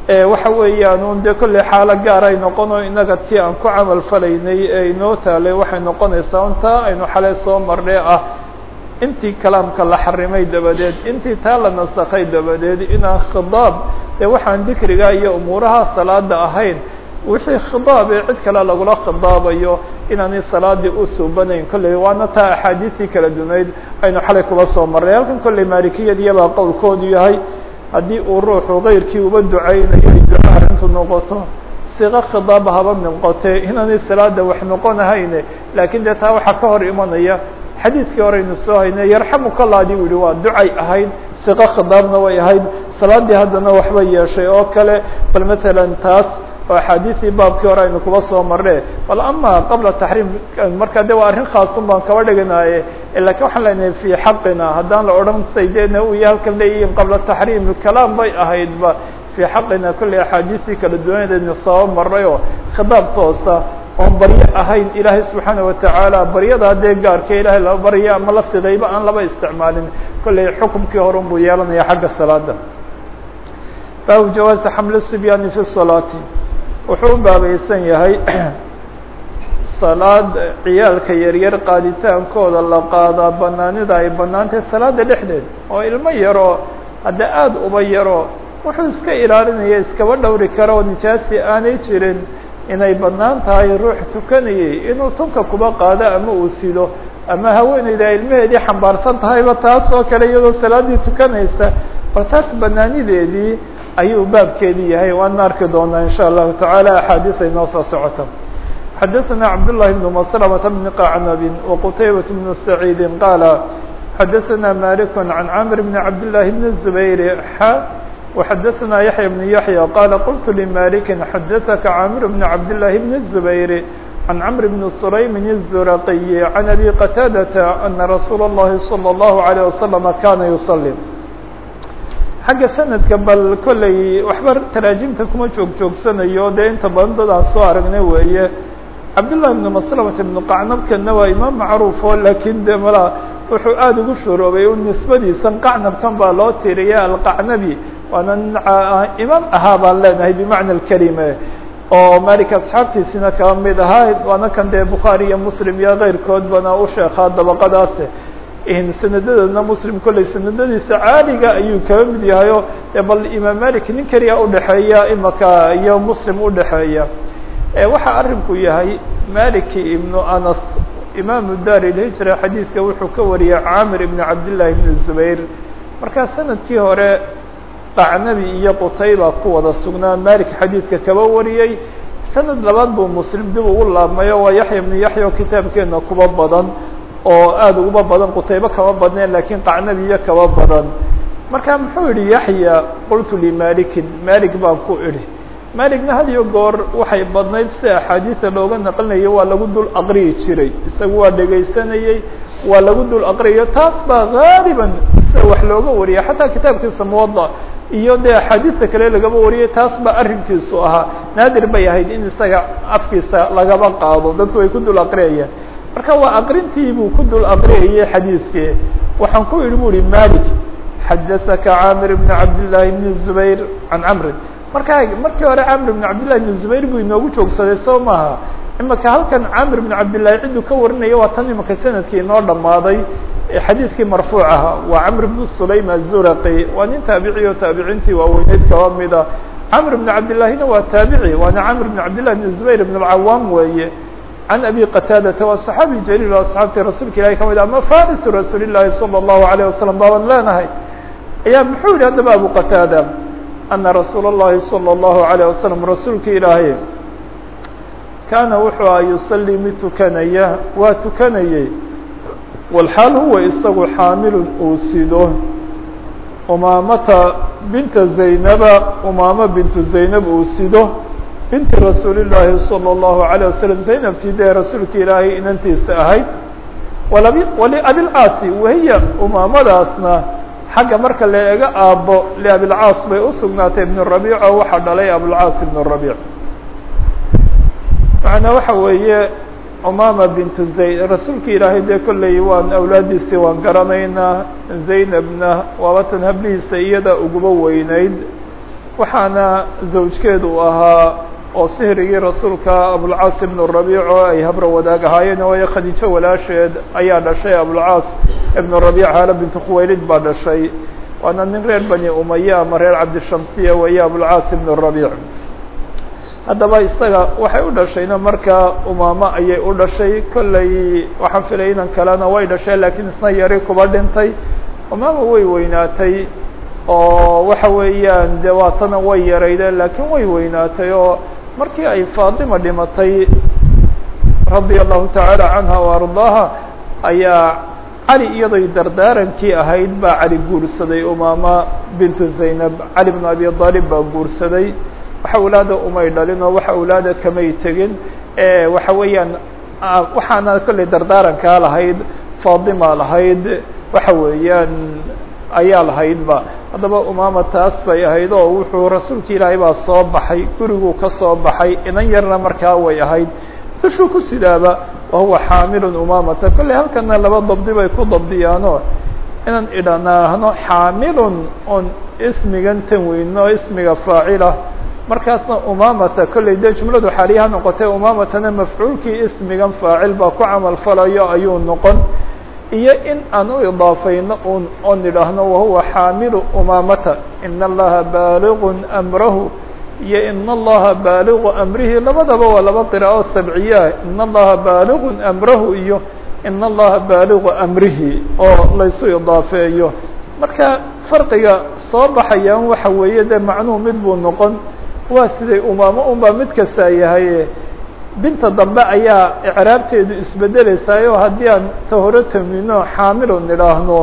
waxa weeyaan un dee kolley xaalo gaar ay noqon oo inaga ti aan ku camal falaynay ee inoo taalay waxay noqonaysaa untaa aynu xalay soo marnay ah intii kalaamka la xarimay dabadeed intii taa la nasakhay dabadeed inaan khidaab dee waxaan dikriga iyo umuuraha salaada ahayn wixii khidaab ee cid kale lagula khidaabayo inaanay salaadii u suubanayn kolley waana taa axaadiistii kala dunayd aynu xalay kuba soo marnay halkan kolley maalikiyadiyabaa qowlkoodu yahay haddii uu ruuxu kayrkii uba ducaynayo ay duca arrintu noqoto siqo khidaab haba noqotee inaanay salaada wax noqonahayne laakiin dee taa waxaa ka hor imanaya xadiidkii horeynu soo haynay yarxamuka allah adii u yihi waa ducay ahayd siqo khidaabna way ahayd salaadii haddana waxba yeeshay oo kale bal matalan taas oo axaadiistii baabkii hore aynu kuba soo marne bal ama qabla taxriim marka de waa arrin khaasun baan kaba dhiganaye lakiin waxaan leenahay fi xaqina haddaan la odhan saydeena u yahay halkan leeyihiin qabla taxriim kalaam bay ahaydba fi xaqina kolley axaadiistii kala duwaneedaynu soo marnay oo khidaab toosa oon baryo ahayn ilaahay subxaana watacaala baryadaa dee gaarka ilahay laba barya ama lafteedayba aan laba isticmaalin kolley xukumkii horun buu yeelanaya xagga salaada baabu jawaazi xamli sibyaani fi salaati wuxuu u baabaysan yahay salaad ciyaalka yaryar qaaditaankooda la qaadaa banaanida ay banaantahay salaada dhexdeed oo ilmo yaroo hadda aada uba yaro wuxuu iska ilaalinaya iskaba dhowri karo oo nijaasi aanay jirin inay banaan tahay ruux tukanayay inuu tunka kuba qaado ama uu sido ama haweeneyda ilmaheedii xambaarsan tahayba taas oo kale iyadoo salaaddii tukanaysa bal taas banaanideedii ayuu baabkeedii yahay waana arki doonaa in shاء الlahu taعalى axaadiis ay noo soo socoto xadaثna cabdاللahi بن مسلمة بن qacnab وqtaybaة بن سacيidi qاala xadaثna malik عan cmr بn cabdاللahi بn الزbayr x وxadaثna yaحyى بن yaحyى qala qلت لmalik xadaثka cmr بn cabdاللahi بn الزbayr عan cmr بn سulaym الزuraqي عan abي qtاadة أna rasuul الlahi صلى الlaه عليه وsلم kana يصلي xagga sanadka bal kolley waxba taraajimta kuma joog joogsanayo dee inta badan dadaan soo aragnay weeye cabdullahi ibnu maslamata ibnu qacnabkanna waa imaam macruuf oo laakiin de mala wuxuu aada ugu shuroobay u nisbadiisan qacnabkan baa loo tiriya alqacnabi waana imaam ahaa baan leenahay bimacna alkelime oo malik asxaabtiisina kaba mid ahaa waana kan dee bukhaari iyo muslim iyo keyrkoodbana u sheekaa dabaqadaas sanadadoodna muslim kolley sanadadiisa caaliga ayuu kaba mid yahayo bal imaam malik nin keliya udhexeeya imaka iyo muslim udhexeeya waxa arinku yahay maliki ibnu anas imaamu dar ilhijra xadiidka wuxuu ka wariyay camir ibn cabdillahi ibn zubayr markaa sanadkii hore qacnabi iyo qutayba ku wada sugnaa malik xadiidka kaba wariyey sanad labaad buu muslim dib ugu laabmayo waa yaxya ibnu yaxya oo kitaabkeena kuba badan oo aada uguba badan qutaybe kaba badneen lakiin qacnabiyo kaba badan marka muxuu yihi yaxya qultu limalikin malik baan ku idhi malikna had iyo goor waxay badnayd si axaadiisa looga naqlinayo waa lagu dul aqriyi jiray isagu waa dhegaysanayey waa lagu dul aqriyayo taas baa gaaliban sida wax looga wariya xataa kitaabkiisa muwada iyo dee axaadiista kale lagaba wariyay taas baa arrinkiisu ahaa naadir bay ahayd in isaga afkiisa lagaba qaado dadku ay ku dul aqriyayaan marka waa aqrintii buu ku dul aqriyayay xadiidkii waxaan ku idhi bu ihi malik xadaثaka camir bn cabdالlahi bn zubayr can camrin marka markii hore camir bn cabdillahi bn zubayr buu inoogu joogsaday soo maaha imaka halkan camir bn cabdillahi cidduu ka warinaya waa tan imaka sanadkii inoo dhammaaday xadiidkii marfuuc aha waa camr bn sulaym azuraqi waa nin taabici oo taabiciintii waaweyneyd kaba mida camr bn cabdillahina waa taabici waana camr bn cabdillahi bn zubayr bn اlcawaam weeye can abi qataadata waa صaxaabi jaliil oo asxaabtii rasuulka ilahi ka mid ama farisu rasuul الlahi salى الlahu عalيه wasalam baaban leenahay ayaa muxuu yihi haddaba abu qataada ana rasuul الlahi salى الlahu عalيه wasalam rasuulka ilaahay kaana wuxuu aha yusalii mid tukanaya waa tukanayey walxaal huwa isagu xaamilun uu sido umaamata binta zaynaba umaama bintu zaynab uu sido binti rasuuli llaahi salى الlahu عalيه waslm zaynabtii dee rasuulka ilaahay inantiisa ahayd waliabilcaasi wahiya umaamadaasna xagga marka la ega aabbo liabilcaas bay usugnaatay ibn rabiic oo waxaa dhalay abulcaas ibn rabiic macnaa waxa weeye umaama bintu zayn rasuulka ilaahay dee kolley waan awlaadiisii waan garanaynaa zaynabna waabatan hablihiisa iyada uguba weyneyd waxaana zawjkeedu u ahaa oo sihrigii rasuulka abulcaas ibnu rabiic oo ay habro wadaag ahaayeen waayo khadiijo walaasheed ayaa dhashay abulcaas ibnu rabiic haala bintu khuwaylid baa dhashay waana nin reer bani umaya ama reer cabdishamsiya weeye abulcaas ibnu rabiic haddaba isaga waxay u dhashayna markaa umaamo ayay u dhashay kollay waxaan filay inan kalena way dhashay laakiin isna yari kuba dhintay umaama way weynaatay oo waxa weeyaan de waatana way yaraydeen laakiin way weynaatay oo markii ay faatima dhimatay radia allahu tacaala canha wa ardaaha ayaa cali iyadoy dardaarankii ahayd baa cali guursaday umaama bintu zaynab cali bn abi aalib baa guursaday wax awlaada umay dhalin oo wax awlaada kamay tegin waxa weeyaan waxaana kollay dardaarankaa lahayd faatima lahayd waxa weeyaan ayaa lahaydba haddaba umaama taas bay ahayd oo wuxuu rasuulka ilaahay baa soo baxay guriguu ka soo baxay inan yarna markaa way ahayd dushuu ku sidaaba wahuwa xaamilun umaamata kollay halkana laba dabdi bay ku dabdiyaano inaan idhanaahno xaamilun on ismigan tanweyno ismiga faacila markaasna umaamata kollay dee jumladu xaaliyaha noqotay umaamatana mafcuulkii ismigan faacil baa ku camal falayo ayuu noqon iyo in aan u idaafayno un oo nidhaahno wahuwa xaamilu umaamata ina allaha baaligun amrahu iyo ina allaha baaligu amrihi labadaba waa laba qiraa'o sabciyaa ina allaha baaligun amrahu iyo ina allaha baaligu amrihi oo laysu idaafeeyo marka farqiga soo baxayaan waxa weeye dee macnuhu mid buu noqon waa siday umaamo unbaa mid kastaa yahay binta dambe ayaa icraabteedu isbedeleysaayoo haddii aan ta hore tamino xaamilo nidhaahno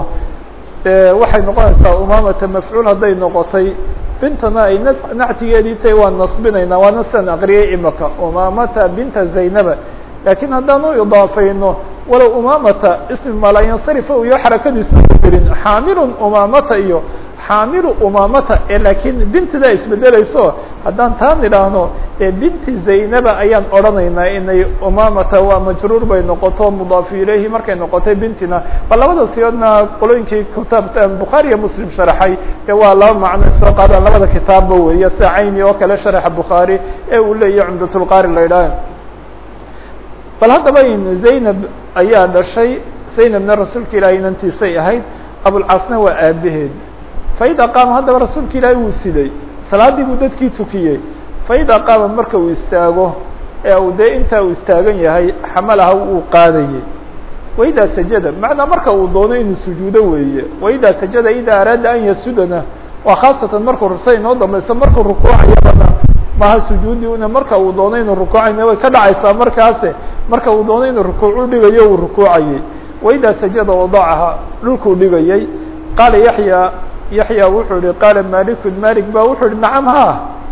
waxay noqonaysaa umaamata mafcuul hadday noqotay bintana ay nactigeedii tahay waan nasbinaynaa waana sidan aqriyay imaka umaamata binta zaynaba laakiin haddaan u idaafayno walow umaamata ismi malayansarifa iyo xarakadiisu gelin xaamilun umaamata iyo xaamilu umaamata ee laakiin bintidaa isbedelayso haddaan taa nidhaahno ee binti zaynaba ayaan odhanaynaa inay umaamata waa majruur bay noqoto mudaafu ilayhi markay noqotay bintina ba labada siyoodna qolooyinkii kitaabta bukhaari iyo muslim sharaxay ee waa laba macno soo qaadaan labada kitaabba weeye sida cayni oo kale sharaxa bukhaari ee uu leeyahy cumdatulqaari la idhaah bal haddaba zaynab ayaa dhashay zaynabna rasuulka ilaahay inantiisay ahayd abulcaasna waa aabaheed faida qaama haddaba rasuulka ilaahay wuu siday salaadii buu dadkii tukiyey faida qaama marka uu istaago ee uu dee intaa uu istaagan yahay xamalaha uu qaadayey waidaa sajada macnaa marka uu doono inuu sujuudo weeye waidaa sajada idaa araada an yasudana waa khaasatan markuu rusa inoo dambaysa markuu rukuucayabana maha sujuudi una marka uu doono inuu rukuucayna way ka dhacaysaa markaase marka uu doono inuu rukuucu dhigayo uu rukuucayey waidaa sajada wadacaha dhulkuu dhigayey qaala yaxya yaxya wuxuu ihi qaala malikun malik ba wuxuu ihi nacam ha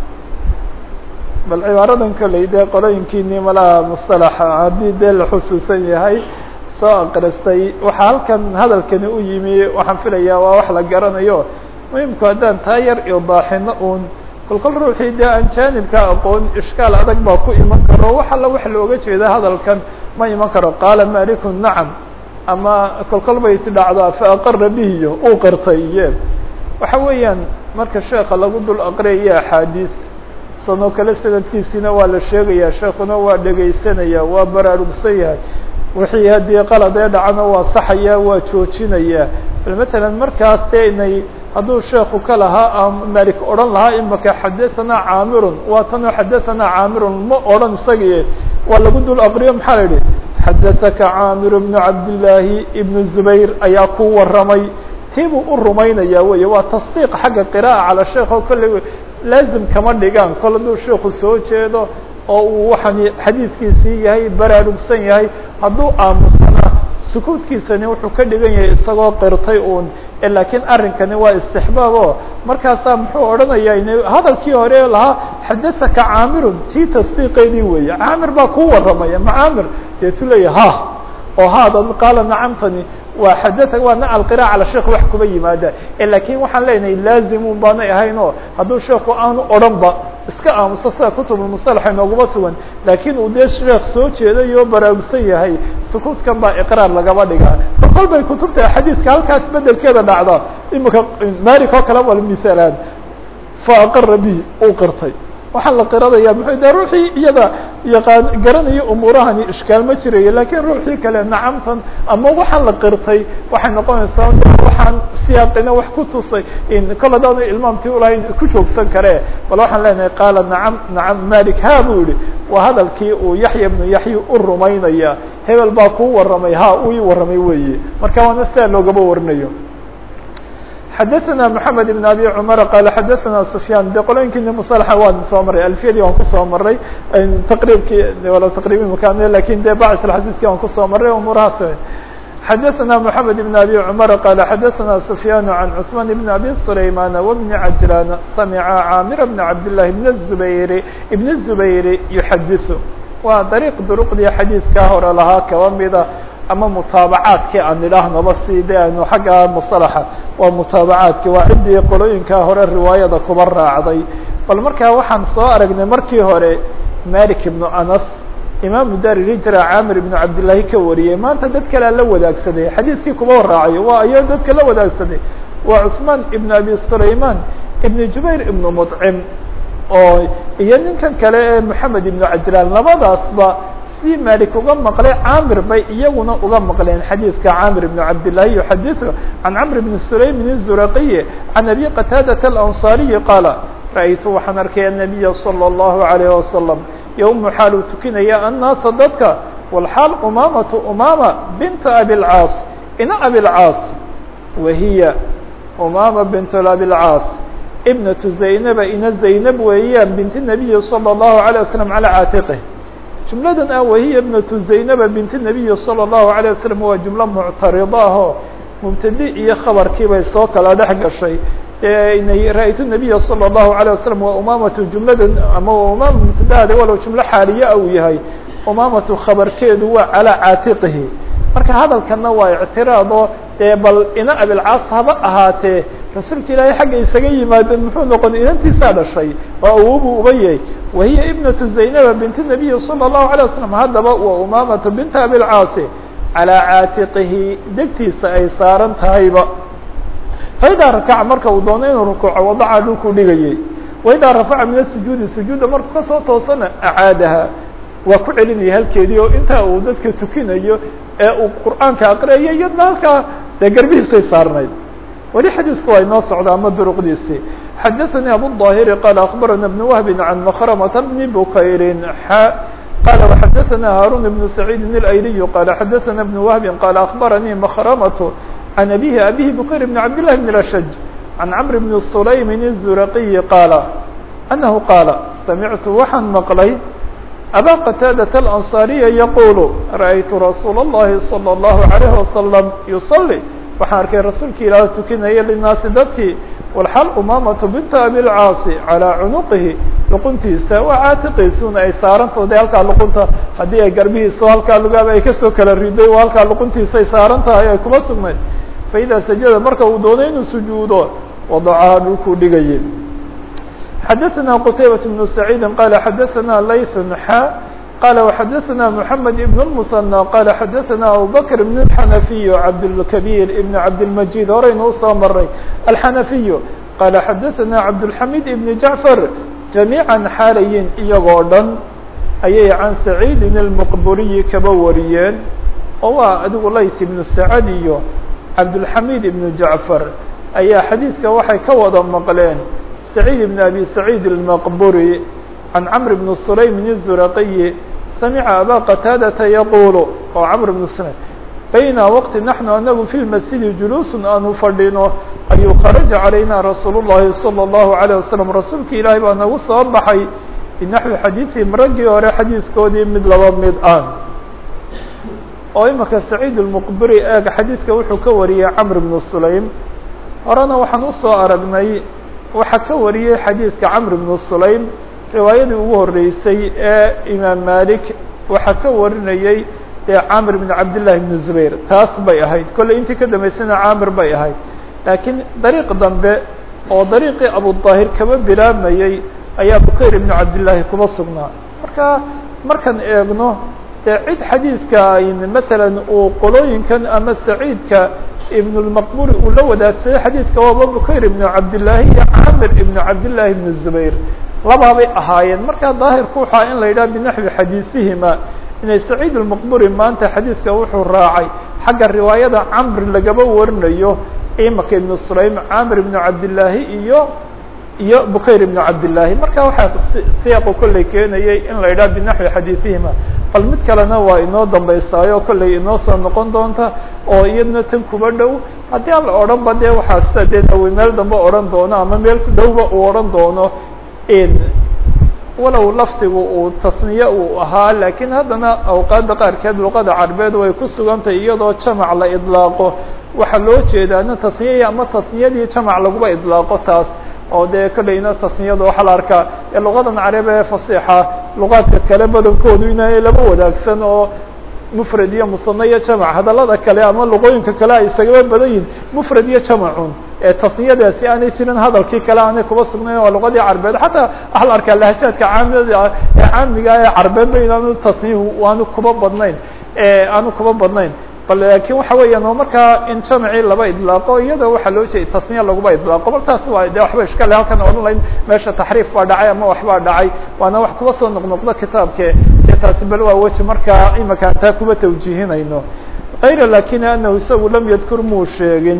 bal cibaaradan koley dee qolooyinkiini malaha musطalaxa haddii dee la xusuusan yahay soo aqristay waxaa halkan hadalkani u yimi waxaan filayaa waa wax la garanayo muhimku haddaan taa yar idaaxino un kolkol ruuxii dee aan jaanibka aqoon ishkaal adag baa ku iman karo wax alla wax looga jeeda hadalkan ma iman karo qaala malikun nacam ama kolkol bay ti dhacdaa faaqara bihiyo uu qirtay iye waxa weeyaan marka sheeka lagu dul aqriyayo axaadiis sanoo kale sanadkiisina waa la sheegaya sheekuna waa dhegaysanaya waa baraarugsan yahay wixii haddii qalad ee dhacana waa saxaya waa joojinaya bal matalan markaas dee inay hadduu sheeku ka lahaa malik odhan lahaa imaka xadaثanaa caamirun waa tanoo xadaثanaa caamirun ma odhan isagii waa lagu dul aqriyo maxaa la yihi xadaثaka caamir bnu cabdillaahi ibnu zubayr ayaa ku waramay tii buu u rumaynaya wey waa tasdiiq xagga qira'a cala sheekh oo kolley laazim kama dhigaan kol hadduu sheeku soo jeedo oo uu waxaan xadiidkiisii yahay baraarugsan yahay hadduu aamusana sukuudkiisani wuxuu ka dhigan yahay isagoo qirtay uun laakiin arrinkani waa istixbaab o markaasaa muxuu odhanayaa in hadalkii hore lahaa xadaثaka caamirun tii tasdiiqeedii weeye caamir baa ku waramaya ma caamir deetu leeya ha oo haada qaala nacamtani waa xadaa waa nacal qira'a cala sheekh wax kuba yimaada lakin waxaan leenahay laazimun baanay ahayn oo hadduu sheeku aanu odhan ba iska aamuso sida kutubulmusalaxa inooguma sugan laakiin uu dee sheekh soo jeeday oo baraarugsan yahay sukuudkan baa iqraar lagaba dhigaa kolkol bay kutubta xadiiska halkaas bedelkeeda dhacda imika malik oo kale wal misaalaan faaqara bihi uu qirtay waxaa la qiradaya muxuu de ruuxii iyada yaqaan garanaya umuurahani ishkaal ma jirayo lakiin ruuxii kale nacamtan ama waxaa la qirtay waxay noqonaysaa waxaan siyaaqina wax ku tusay kol hadaanu ilmaamtii ulahayn ku joogsan kare bal waxaan leenahay qaala nacam nacam malik ha buu yihi waa hadalkii uu yaxya bnu yaxya u rumaynaya hebel baa kuu warramay ha uu ii warramay weeye marka waana sidaa loogaba warinayo xadaثna mحamed بn abi cmar qala xadaثna sufyaan de qolooyinkiina mصلxa waan soo maray alfiyadii waan kusoo maray taqribkii wala taqribi makan lakin de bacd xadiثkii waan kusoo maray umurahaas xadaثna mحamed بn abi cmar qala xadaثna sufyaan عan cثman بn abi سlayman وبn cajlan samca camir bn cabdالlahi bn الزubayr bn الزubayr yuxadiث waa dariiq duruqdii xadiidkaa hore lahaa kaba mida ama mutaabacaadkii aan idhaahnaba si de aynu xagga musalaxa waa mutaabacaadki waa ciddii qolooyinkaa hore riwaayada kuba raacday bal markaa waxaan soo aragnay markii hore malik ibnu anas imaamu dar hijra camir ibnu cabdillaahi ka wariyey maanta dad kalea la wadaagsaday xadiidkii kuba raacayo waa ayo dadka la wadaagsaday waa cusmaan ibnu abi sulayman ibnu jubayr ibnu mudcim oo iyo ninkan kale ee moxamed ibnu cajlaan labadaasba si malik uga maqlay camir bay iyaguna uga maqleen xadiidka camir ibn cabdillahi yuxadiثu can camr bn sulaymin الzuraqiyi can abi qataadata alanصariyi qaala ra'aytu waxaan arkay الnabiya salى الlahu عalayه wasalam yowmu xaal uu tukinaya annaasa dadka walxaal umamatu umama binta abilcaas ina abilcaas wahiya umama bint abilcaas ibnatu zaynaba ina zaynab weeyaan binti nabiyi salى الlahu عalيه wasalam calى caatiqih jumladan ah wahiya ibnatu zaynaba binti nabiyi salى الlahu عalيه wasalam waa jumlo muctarida ahoo mubtadi iyo khabarkii bay soo kala dhex gashay ra-ytu nabiya salى الlahu عalيه wasalam waa umamatu jumladan ama umama mubtadaada walow jumlo xaaliya uu yahay umamatu khabarkeedu waa calىa caatiqihi marka hadalkana waa ictiraado dee bal ina abilcaas haba ahaatee rasuulka ilaahay xagga isaga yimaadeen muxuu noqon inantiisaa dhashay oo awobu uba yahay wahiya ibnatu zaynaba binti nabiyi salى الlahu عalيه wasalam haddaba waa umamatu binta abilcaasi calىa caatiqihi degtiisa ay saaran tahayba faidaa rakaca marka uu doono inuu rukuuco wadaca dhulkuu dhigayay waidaa rafaca min asujuudi sujuuda markuu kasoo toosana acaadaha waa ku celinaya halkeedii oo intaa uu dadka tukinayo ee uu qur'aanka aqriyayo iyadna halkaa dee garbihiisay saarnayd weli xadiisku waa inoo socda ama duruqdiisii xadaثanii abuلظaahiri qaala akbarana بn wahbi can makramata bni bukayrin xa qala وxadaثana haarun بn saciidi اlayliyu qala xadaثana بn wahbi qala akbaranii makramatu عن أبيه أبيه بكير بن عبد الله بن الأشج عن عمرو بن سليم الزرقي قال أنه قال سمعت وxaan مقلay أbا قتاaدة الأنصارية يقول رأيت رsuuل اللhi صلى الله عليه وسلم يصلي waxaan arkay rasuulka ilaah tukinaya للناasi dadkii والxal umamة بنta أبiالcاaص عalى cنuqihi luquntiisa waa caatiqiisuna ay saarantooda halkaa luqunta haddii ay garbihiisa halkaa lugaaba ay kasoo kala riday oo halkaa luquntiisa ay saaran tahay ay kuma sugnayd faإida sajada marka uu doono inuu sujuudo wadacaha dhulkuu dhigayay xadaثna qتaybaة بن سacيidi qala xadaثna layث xa qala وxadaثna محamed بن المثنى qala xadaثna abubكر بن الxanaفiy cabdالكبيr بn cabdالمجيد horaynu usoo maray الxanaفiy qala xadaثna cabdالحamid بn جaعفر جamيعا xaalayin iyagoo dhan ayay can سacيidi الmqburiyi kaba wariyeen oo waa adigu layt ibnu sacad iyo cabdulxamid ibnu jacfar ayaa xadiidka waxay ka wada maqleen saciid ibn abi saciid almaqburi can camr bn sulaymin الzuraqiyi samica aba qataadata yaqulu oo camr bn sulaym bayna waqti naxnu anagu fi lmasjidi juluusun aanu fadhino ayuu kharaja calayna rasuul الlahi salى الlahu عalيه wasalam rasuulka ilaahay baa nagu soo baxay binaxwi xadiiثihim raggii hore xadiidkoodii mid laba mid ah oo imika saciid اlmuqbiri eeg xadiidka wuxuu ka wariyey camr bnu sulaym horena waxaan usoo aragnay waxaa ka wariyey xadiidka camr bnu sulaym riwaayadii ugu horeysay ee imaam malik waxaa ka warinayey dee camr bn cabdillahi bn zubayr taas bay ahayd kolley intii ka dambeysana camir bay ahayd laakiin dariiq dambe oo dariiqii abudaahir kaba bilaabmayey ayaa bukayr ibnu cabdillaahi kuba sugnaa marka markaan eegno dee cid xadiidka masalan uu qolooyinkan ama saciidka ibn lmaqburi uu la wadaagsaday xadiidka waaba bukayr ibnu cabdillaahi iyo camir ibnu cabdillaahi ibnu zubayr labaabay ahaayeen markaa daahirku waxaa in la yidhaha binaxwi xadiisihima inay saciid almaqburi maanta xadiidka wuxuu raacay xagga riwaayada camr lagaba warinayo imaka ibnu sulaym camir ibnu cabdillaahi iyo iyo bukayr ibnu cabdillaahi marka waxaa siyaaqu kolley keenayay in la yidhaha binaxwi xadiisihima bal mid kalena waa inoo dambaysaayo kolley inoo soo noqon doonta oo iyadna tan kuba dhow haddii aan la odhan ba dee waxaa sida dee nawi meel dambe odhan doono ama meel dhowba uu odhan doono walow lafdigu uu tasniye uu ahaa laakiin haddana awqaadda qaarkeed luqada carbeed way ku sugantahay iyadoo jamac la idlaaqo waxaa loo jeedaana tasniya ama tasniyadii jamac laguba idlaaqo taas oo dee kolleyna tasniyada waxaa la arkaa ee luqadan carab ee fasixa luqaadka kale badankoodu inay laba wadaagsan oo mufrad iyo musane iyo jamac hadallada kale ama luqooyinka kale ay isagaba badan yihin mufrad iyo jamacun ee tasniyadaasi aanay jirin hadalkii kale aanay kuba sugnayn waa luqadii carbeed xataa waxaa la arkaa lahajaadka caamida ee caamiga ee carbeedba inaanu tasniyu aanu kuba badnayn aanu kuba badnayn bal laakiin waxa weeyaan oo markaa in jamacii laba idlaaqo iyadoo waxaa loo jeeday tasniya laguba idlaaqo bal taas waa de waxba ishkale halkan odhan layn meesha taxriif baa dhacay ama waxbaa dhacay waana wax kuba soo noqnoqdo kitaabke dee taasi bal waa weji markaa imika taa kuba tawjiihinayno kayra lakin anahu isagu lam yadkur muu sheegin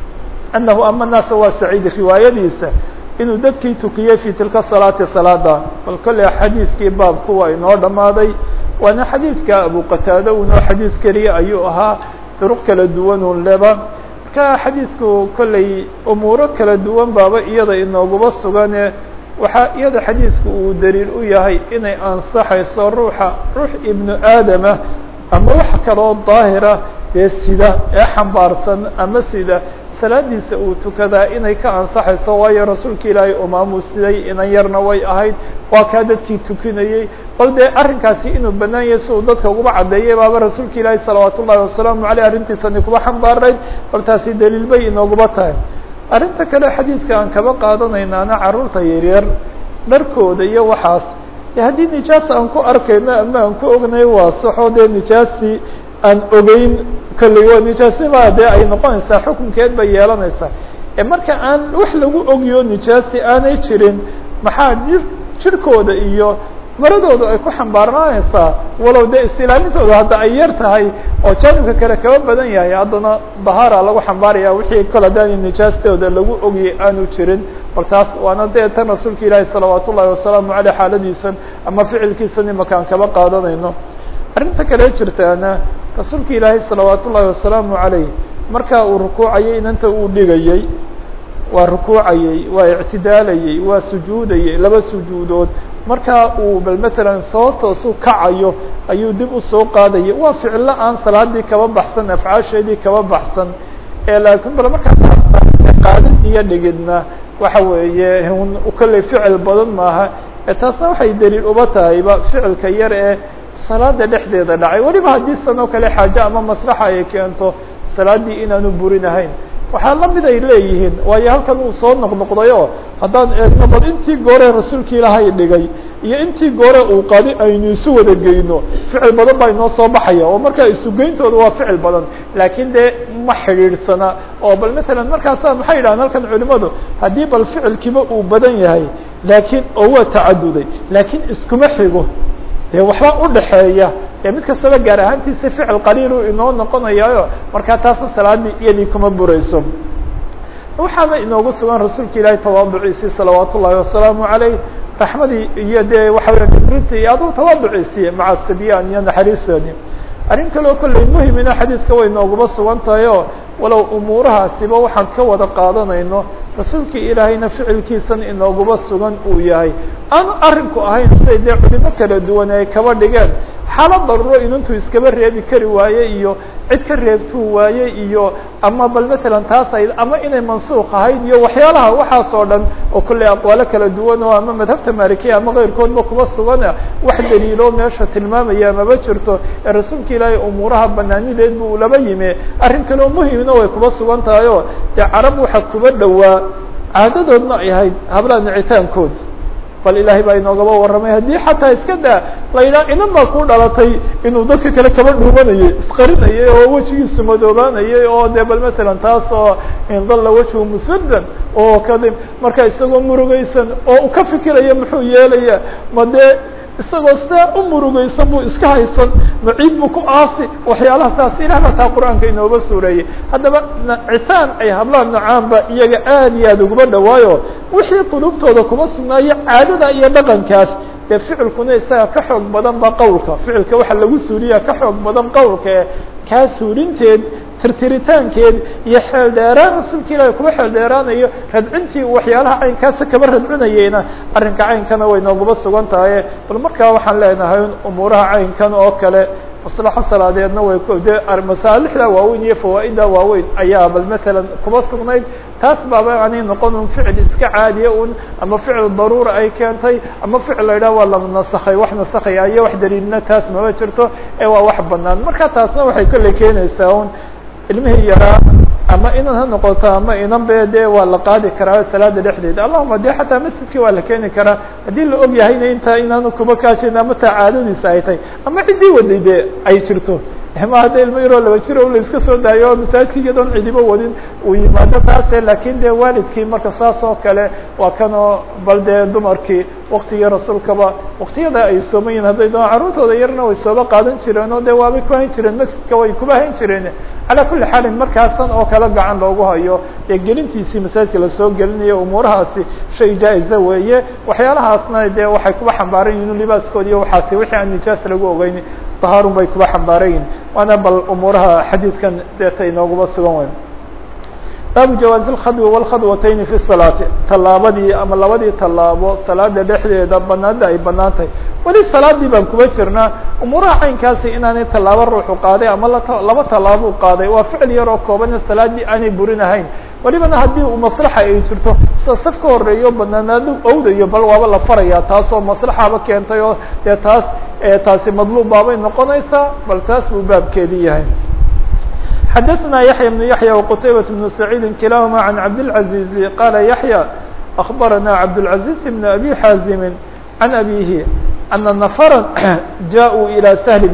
anahu ama naasa waa saciid riwaayadiisa inuu dadkii tukiyey fi tilka salaati salaada bal kolley xadiidkii baabku waa inoo dhamaaday waana xadiidka abu qataada unoo xadiid keliya ayuu ahaa duruq kala duwan un leba marka xadiidku kolley umuuro kala duwan baaba iyada inooguba sugane waxaa iyada xadiidku uu daliil u yahay inay ansaxayso ruuxa ruux ibnu aadama ama wax kaloo daahira dee sida ee xambaarsan ama sida salaadiisa uu tukadaa inay ka ansaxayso waayo rasuulka ilaahay umaamu siday inan yarna way ahayd waa kaa dadkii tukinayey bal dee arrinkaasi inuu banaan yahay si uu dadka uguba caddeeyay baaba rasuulka ilaahay salawaat ullahi wasalaamu aleyh arrintiisani kuba xambaarayd bal taasi daliil bay inooguba tahay arrinta kale xadiidka aan kaba qaadanaynaana carruurta yaryar dharkooda iyo waxaas e haddii nijaas aan ku arkayno ama aan ku ognahay waa saxo dee nijaastii aan ogeyn kolley waa nijaasnima dee ay noqonaysaa xukunkeed bay yeelanaysaa ee marka aan wax lagu ogiyo nijaasi aanay jirin maxaa jir jirkooda iyo maradooda ay ku xambaarnaanaysaa walow dee istilaamintooda hadda ay yar tahay oo jaanibka kale kaba badan yahay haddana dahaara lagu xambaaraya wixii kol haddaani nijaastooda lagu ogiyay aanu jirin bal taas waana dee tan rasuulka ilaahi salawaat ullahi wasalaamu aleyh xaaladiisan ama ficilkiisan imakaan kaba qaadanayno arrinta kale jirtaana rasuulka ilaahay salawaat ullahi wasalaamu aleyh markaa uu rukuucayay inanta uu dhigayey waa rukuucayey waa ictidaalayey waa sujuudayey laba sujuudood markaa uu bal matalan soo toosu kacayo ayuu dib usoo qaadayay waa ficillo aan salaadii kaba baxsan afcaasheedii kaba baxsan ee laakiin bal markaa qaadid iyo dhigidna waxa weeye kolley ficil badan maaha ee taasna waxay daliil uba tahayba ficilka yar ee salaada dhexdeeda dhacay weliba haddii san oo kale xaaje ama maslaxa ay keento salaaddii inaanu burinahayn waxaa lamid ay leeyihiin waayo halkan uu soo noqnoqdayo haddaan eegno bal intii goore rasuulka ilaahay dhigay iyo intii goore uu qadi aynu isu wada geyno ficil badan baa inoo soo baxaya oo markaa isugeyntooda waa ficil badan laakiin dee ma xidhiidhsana oo bal matalan markaasa maxay yidhahaan halkan culimadu haddii bal ficilkiiba uu badan yahay laakiin oo waa tacaduday laakiin iskuma xigo dee waxba udhaxeeya ee mid kastaba gaar ahaantiisa ficil qaliilu inoo noqonayaayo markaa taasna salaadii iyadii kuma burayso waxaana inoogu sugan rasuulka ilaahay tawaaduciisii salawaat ullahi wasalaamu aleyh raxmadii iyo dee waxa weya ibrinta iyo aduu tawaaduciisii maca sibyaan iyo naxariistoodii arrin kaleo kolley muhimina xadiidka way nooguma sugan tahay oo walow umuurahaasiba waxaan ka wada qaadanayno rasuulkii ilaahayna ficilkiisan inooguma sugan uu yahay aan arrinku ahayn siday dee culimo kala duwan ay kaba dhigeen xaalad daruuro inuntuu iskaba reebi kari waaye iyo cid ka reebtuu waaye iyo ama bal matalan taas ay ama inay mansuuq ahayd iyo waxyaalaha waxaas oo dhan oo kolley aqwaalo kala duwan oo ama madhabta maalikiya ama keyrkoodba kuba sugana wax daliilo meesha tilmaamaya maba jirto ee rasuulka ilaahay umuuraha banaanideed bu laba yimi arrin kaleo muhimna way kuba sugan tahay oo dee carab waxa kuba dhowaa caadadoodna ay ahayd hablaha nicitaankood bal ilaahay baa inoogaba warramay haddii xataa iska daa la yidhaha inan baa ku dhalatay inuu dadka kale kaba dhuumanayay isqarinayay oo wejigiisu madoobaanayay oo dee bal masalan taas oo indalla wejhu muswaddan oo kadi marka isagoo murugaysan oo u ka fikiraya muxuu yeelaya ma dee isagoo sidaa u murugaysan buu iska haysan maciid buu ku aasi waxyaalaha saas ilah baa taa qur-aanka inooga suureeyey haddaba nacitaan ay hablaha nacaanba iyaga aad iyo aad uguma dhawaayo wixii qulubtooda kuma sugnaayo caadada iyo dhaqankaas dee ficilkuna isaga ka xoog badan ba qowlka ficilka waxa lagu suuriyaa ka xoog badan qowlka ee kaa suurinteed tirtiritaankeed iyo xeel dheeraan rasuulka ilaahi kuba xeel dheeraanayo radcintii waxyaalaha caynkaasa kaba radcinayeyna arrinka caynkana way noogaba sugan tahay bal markaa waxaan leenahay umuuraha caynkan oo kale maslaxo salaadeedna way dee masaalixda waaweyn iyo fawaaidda waaweyn ayaa bal matalan kuba sugnayd taas baaba aanay noqon un ficil iska caadiya un ama ficil daruura ay keentay ama ficil la yidhaha waa la nasakhay wax nasakhaya iyo wax daliilna taas mama jirto ee waa wax banaan marka taasna waxay kolley keenaysaa un ilmihii yaraa ama inan ha noqoto ama inan be dee waa la qaadi karaa salaada dhexdeeda allahuma de xataa masjidkii waa la keeni karaa haddii la og yahayna intaa inaanu kuba kaajin ama taa caadadiisa ay tahay ama ciddii waday de ay jirto ma hadda ilmo yaroo laba jiro la iska soo daayo oo masaajidka iyadoon cidiba wadin uu yimaado taase lakin de waalidkii marka saas oo kale waa kanoo bal dee dumarkii waktigii rasuulkaba waktiyada ay sooman yihin hadday doon carruurtooda yarna way sooba qaadan jireen oo de waabay ku hayn jireen masjidka way kuba hayn jireen calaa kulli xaalin markaasan oo kale gacan loogu hayo dee gelintiisii masaajidka lasoo gelinayo umuurahaasi shay jaa-iza weeye waxyaalahaasna de waxay kuba xambaaran yihin libaaskoodi iyo waxaasi wixii aan nijaas lagu ogeyn tahaarun bay kuba xambaaran yihin waana bal umuuraha xadiidkan deeta inooguba sugan weyn baabu jawaazi اlkhadwi wاlkhadwatayni fi salaati tallaabadii ama labadii tallaabo salaada dhexdeeda banaada ay banaan tahay weli salaadii baan kuba jirnaa umuuraha caynkaasi inaanay tallaabo ruuxu qaaday ama laba tallaabo qaaday waa ficil yar oo koobana salaadii aanay burinahayn welibana haddii uu maslaxa ay jirto sida saf ka horeeyo banaanaado owdayo bal waaba la faraya taasoo maslaxaba keentay oo dee taas taasi madluub baabay noqonaysaa bal taas buu baabkeedii yahay xdثna يحyى بن يحyى وqتيبة بن سعيد كلاهma عن عبدالعزيز qال يحyى أخبرنا عبدالعزيز بن أبي حازم عن أبيه أن نفرا جاءوا إلى سهل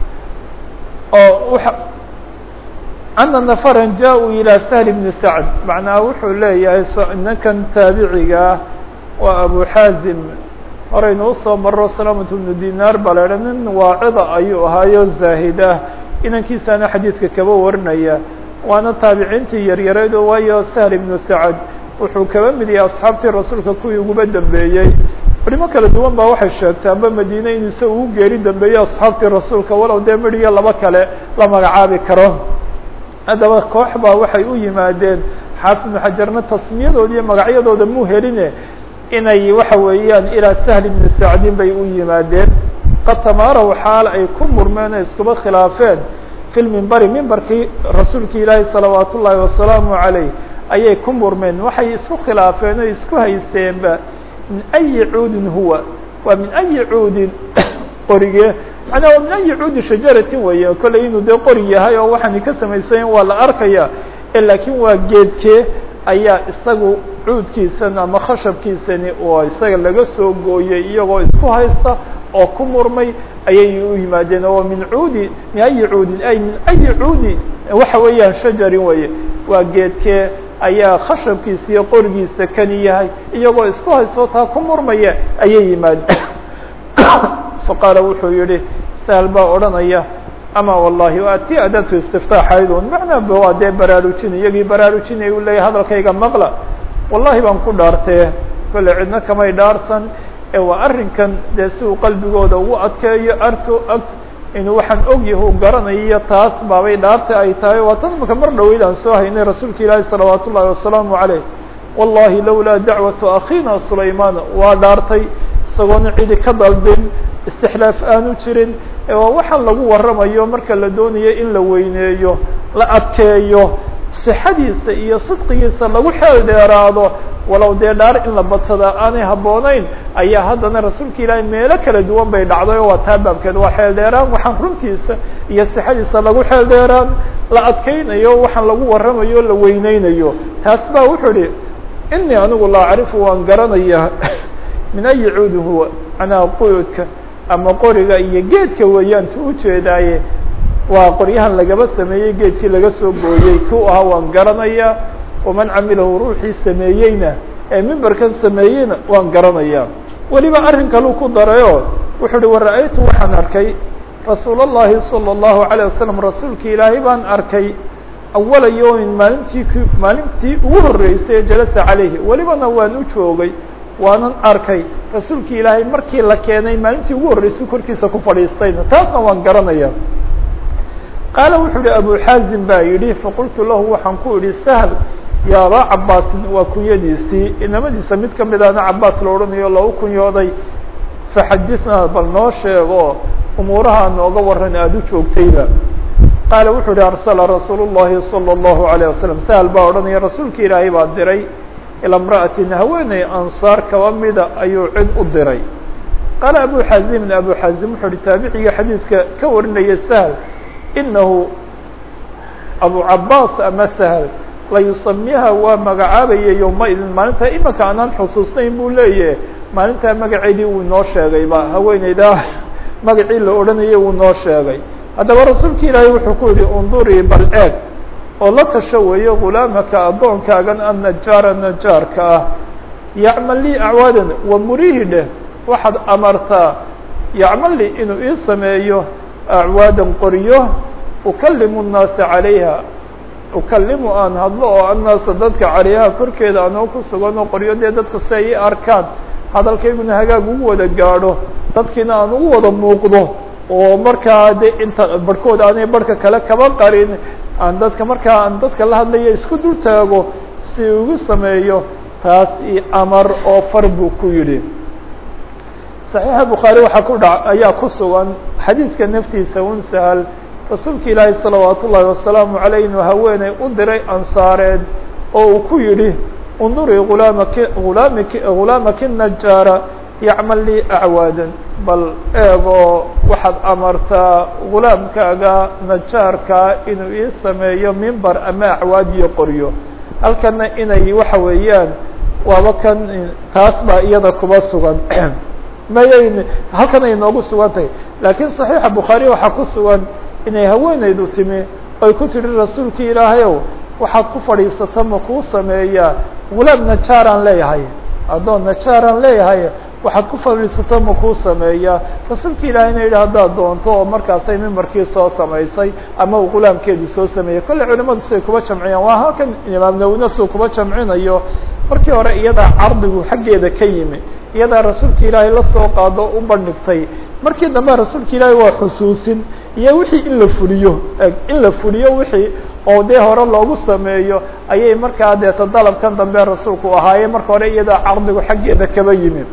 أن نفرا جاءوا إلى سهل بن سعد معنaa wuxuu leeyahay ninkan taaبiciga waa أبو xاaزم horaynu usoo maro سلامة بن ديناr ba la nin waacida ayuu ahaayo زاahid ah inankiisaana xadiidka kaba warinaya waana taabiciintii yaryareed oo waayo sahl ibnu sacad wuxuu kaba mid yahay asxaabtii rasuulka kuwii uguba dambeeyey culimo kala duwan baa waxay sheegtay amba madiine in isaga ugu geeri dambeeyey asxaabtii rasuulka walow dee midhiyo laba kale la magacaabi karo haddaba koox baa waxay u yimaadeen xaafid ibnu xajarna tasmiyadooda iyo magacyadooda mu heline inay waxa weeyaan ilaa sahl ibni sacdin bay u yimaadeen qad tamaaraw xaal ay ku murmeen o iskuba khilaafeen fi lmimbari mimbarkii rasuulki ilaahi salawaat ullaahi wasalaamu عalayh ayay ku murmeen waxay isku khilaafeen o isku haysteenba min ayi cuudin huwa waa min ayi cuudin qorige manaa waa min ayi cuudi shajaratin weeye kolley inuu dee qori yahay oo waxaani ka samaysayen waa la arkaya laakiin waa geedkee ayaa isagu cuudkiisan ama khashabkiisani oo isaga laga soo gooyey iyagoo isku haysta oo ku murmay ayay u yimaadeen oo min cuudi min ayi cuudin ay min ayi cuudi waxa weeyaan shajarin weye waa geedkee ayaa khashabkiisa iyo qorigiisa kani yahay iyagoo isku haysto taa ku murmaya ayay yimaadeen faqaala wuxuu yihi sahl baa odhanaya ama wallahi waa ti adatu istiftaaxaydun macnaa waa dee baraarujin iyagii baraarujinay u leeyahy hadalkayga maqla wallahi baan ku dhaartee kolle cidna kamay dhaarsan ee waa arrinkan dee si uu qalbigooda ugu adkeeyo arto ag inuu waxaan og yahu garanayo taas baabay dhaarta ay tahay waa tan maka mar dhaweyd aan soo haynay rasuulka ilaahi salawaat ullahi wasalaamu caleyh wallahi lawlaa dacwatu akhiina sulaymaan waa dhaartay isagoona cidi ka dalbin istixlaaf aanu jirin waa waxaan lagu waramayo marka la doonayo in la weyneeyo la adkeeyo sixadiisa iyo sidqigiisa lagu xeel dheeraado walow dee dhaar in la badsadaa aanay habboonayn ayaa haddana rasuulka ilaahay meelo kala duwan bay dhacday oo waa taa baabkeed waa xeel dheeraan waxaan runtiisa iyo sixadiisa lagu xeel dheeraan la adkeynayo waxaan lagu waramayo la weyneynayo taas baa wuxuu ihi inii anigu la acrifu waan garanayaa min ayi cuudin huwa manaa quyudka ama qoriga iyo geedka weeyaan tu ujeedaaye waa qoryahan lagaba sameeyey geedkii laga soo gooyey ku ahaa waan garanayaa waman camilahu ruuxii sameeyeyna ee mimbarkan sameeyeyna waan garanayaa weliba arrin kaluu ku darayo wuxuu uhi wara-aytu waxaan arkay rasuul اllahi salى الlahu عalيه wasalam rasuulki ilaahay baan arkay awala yawmin maalintii k maalintii ugu horreysay ee jalasa calayhi welibana waan u joogay waanan arkay rasuulki ilaahay markii la keenay maalintii ugu horreysay korkiisa ku fadhiistayna taasna waan garanaya qaala wuxuu uhi abu xaazim baa yidhi faqultu lahu waxaan ku idhi sahl ya abaa cabaasin waa kunyadiisii inamadiisa mid kamid ana cabaas la odhanayo lou kunyooday faxadithnaa bal noo sheego umuuraha nooga waran aada u joogtayba qaala wuxuu uhi arsala rasuul الlahi salى الlahu عalيه wasalam sahl baa odhanaya rasuulka ilaahay baa diray ilaa imra'atin haweeney ansaar kaba mida ayuu cid u diray qaala abu xazimin abu xazim wuxuu uhi taabiciga xadiidka ka warinaya sahl inahu abu cabaas ama sahl layusamiha waa magacaabaya yowmaidin maalintaa imanka anaan xusuusnayn buu leeyahe maalintaa magaceedii uu inoo sheegayba haweeneydaa magacii la odhanayay uu noo sheegay haddaba rasuulka ilaahay wuxuu ku yihi undurii bal eeg oo la tasho weeyo gulaamaka addoonkaagan annajaara najaarka ah yacmal lii acwaadan wa murihi dheh waxaad amartaa yacmal lii inuu ii sameeyo acwaadan qoryo ukalimu nnaasa calayha ukalimu aan hadlo oo annaasa dadka calayha korkeeda anoo ku sugan oo qoryo dee dadku si ay i arkaan hadalkayguna hagaag ugu wada gaadho dadkiina aan ugu wada muuqdo oo markaa de inta barhkood aanay barhka kale kaba qarin aan dadka markaa aan dadka la hadlaya isku dul taago si ugu sameeyo taas i amar oo far buu ku yidhi صaxiixa bukhaari waxaa ku dha ayaa ku sugan xadiidka naftiisa un sahal rasuulka ilaahi salawaat ullaahi wasalaamu عaleyh inuu haweeney u diray ansaareed oo uu ku yidhi undurii ulaamaki ulaamiki ghulaamaki najaara yacmal lii acwaadan bal eegoo waxaad amartaa gulaamkaaga najaarkaa inuu ii sameeyo mimbar ama acwaad iyo qoryo halkana inay waxa weeyaan waaba kan taas baa iyada kuba sugan mayayn halkan ay noogu sugan tahay laakiin صaxiixa bukhaari waxaa ku sugan inay haweeneydu timi oy ku tidhi rasuulki ilaahayow waxaad ku fadhiisata ma kuu sameeyaa gulaam najaaraan leeyahay addoon najaaraan leeyahay waxaad ku fadhiisato ma kuu sameeyaa rasuulka ilaahayna yidhi haddaad doonto oo markaasay mimbarkii soo samaysay ama uu gulaamkeedii soo sameeyey kolley culimadu siday kuba jamciyaan waa halkan imaam nawina suu kuba jamcinayo markii hore iyadaa cardigu xaggeeda ka yimi iyadaa rasuulka ilaahay la soo qaado u bandhigtay markii dambe rasuulka ilaahay waa xusuusin iyo wixii in la fuliyo in la fuliyo wixii oo dee hore loogu sameeyo ayay markaa deeta dalabkan dambe rasuulku ahaaye marka hore iyadaa cardigu xaggeeda kaba yimi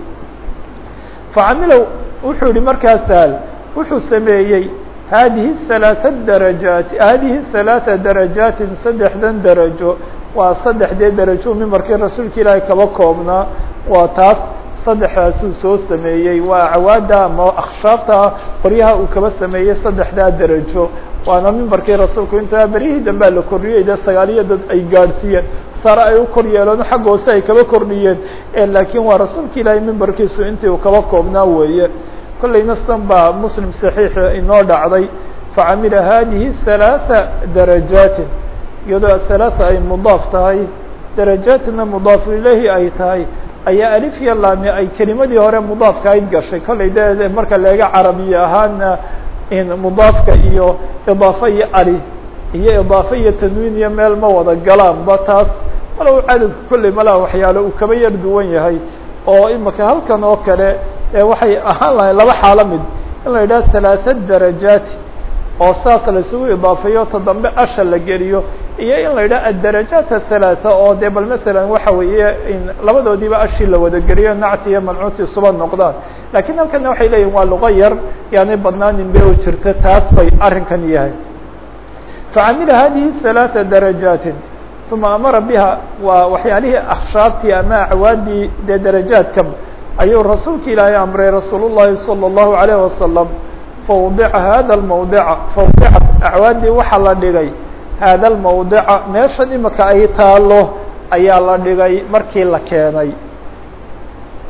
facamilow wuxuu yihi markaa saal wuxuu sameeyey haadihi halaaثa darajaati haadihi halaaثa darajaatin saddexdan darajo waa saddexdee darajo mimbarkii rasuulka ilaahay kaba koobnaa waa taas saddexdaasuu soo sameeyey waa cawaada ama akhshaabta qoryaha uu kaba sameeyey saddexdaa darajo waana mimbarkii rasuulku intaa beryihii dambea la kordhiyey de sagaaliyo dad ay gaadhsiiyeen sare ay u kor yeeleen xagga hoose ay kaba kordhiyeen laakiin waa rasuulka ilaahay mimbarkiisu intii uu kaba koobnaa weeye kollayna sidan baa muslim saxiixa inoo dhacday facamila hadihi halaaثa darajaatin iyadoo halaaثa ay mudaaf tahay darajaatina mudaafu ilayhi ay tahay ayaa alif iyo laami ay kelimadii hore mudaafka ayd gashay kollay de marka leega carabiya ahaana mudaafka iyo idaafa iyo ali iyo idaafa iyo tanwiin iyo meel ma wada galaanba taas walow cadadku kolley malaha waxyaalo uu kaba yar duwan yahay oo imaka halkan oo kale waxay ahaan lahayn laba xaalo mid in la yidhaha halaaثa darajaati oo saas la isugu idaafeeyo ta dambe asha la geliyo iyo in la yidhaha adarajaat athalaatha oo dee bal masalan waxa weeye labadoodiiba ashii la wada geliyo nacti iyo mancuuti suba noqdaan lakiin halkana waxay leeyihin waa luqo yar yaanay badnaanin be u jirta taas bay arrinkan yahay facamila hadihi halaaثa darajaatin uma amara biha waa waxyaalihii akhshaabtii ama acwaadii dee darajaadka ayuu rasuulka ilaahay amray rasuul الlahi salى الlahu عalيه wasalam fawdica hada mawdica fawdicat acwaadii waxaa la dhigay hada lmawdica meeshan imika ay taalo ayaa la dhigay markii la keenay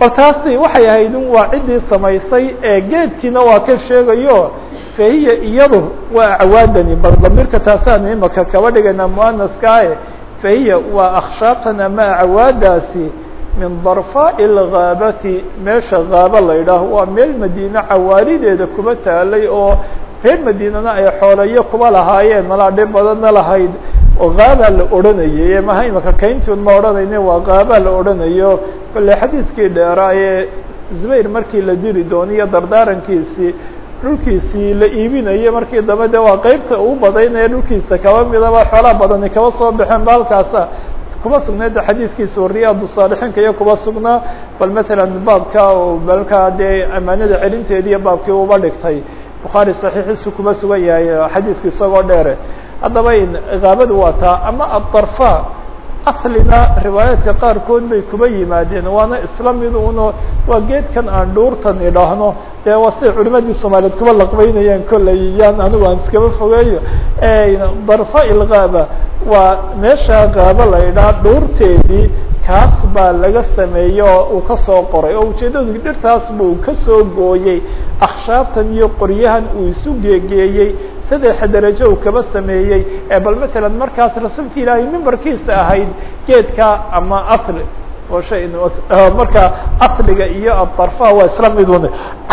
bal taasi waxay ahayd un waa ciddii samaysay ee geedkiina waa ka sheegayo fahiya iyadu waa acwaadani bal damirka taasaan imaka kaba dhigayna muanaskaae fahiya waa akhshaabtan ama acwaadaasi min darfaaءi اlgaabati meesha gaaba la yidhaaho waa meel madiine cawaarideeda kuba taalay oo reer madiinana ay xooleyo kuba lahaayeen malaa dhib badanna lahayd oo gaabaa la odhanayay ee maha imaka kayntiun ma odhanayne waa gaabaa la odhanayo kolle xadiidkii dheeraa ee zubayr markii la diri dooniyo dardaarankiisii dhulkiisii la iibinayo markii dambe de waa qeybta ugu badaynaya dhulkiisa kaba midaba xoolaa badani kaba soo baxeen ba halkaasa kuma sugnayd xadiidkiisa riyaad saalixiinka iyo kuba sugnaa bal matalan baabka oo balkaa dee amaanada celinteediiyo baabkii uba dhigtay bukhaari saxiixiisu kuma sugan yahay xadiidku isagoo dheere haddaba gaabadu waa taa ama adarfa aslina riwaayaadka qaarkood bay kuba yimaadeen waana isla mid uno waa geedkan aan dhuurtan idhaahno dee waa siday culimadii soomaaliyeed kuba laqbeynayeen kolley yaan anigu aan iskaba fogeeyo darfa ilgaaba waa meesha gaaba la idhaha dhuurteedii kaas baa laga sameeyey oo uu kasoo qoray oo ujeeddadu dhirtaas buu kasoo gooyey akhshaabtan iyo qoryahan uu isu geegeeyey saddexa darajo uu kaba sameeyey ee bal matalan markaas rasuulka ilaahay mimbarkiisa ahayd geedka ama asli oo shay marka asliga iyo adarfa waa isla mid un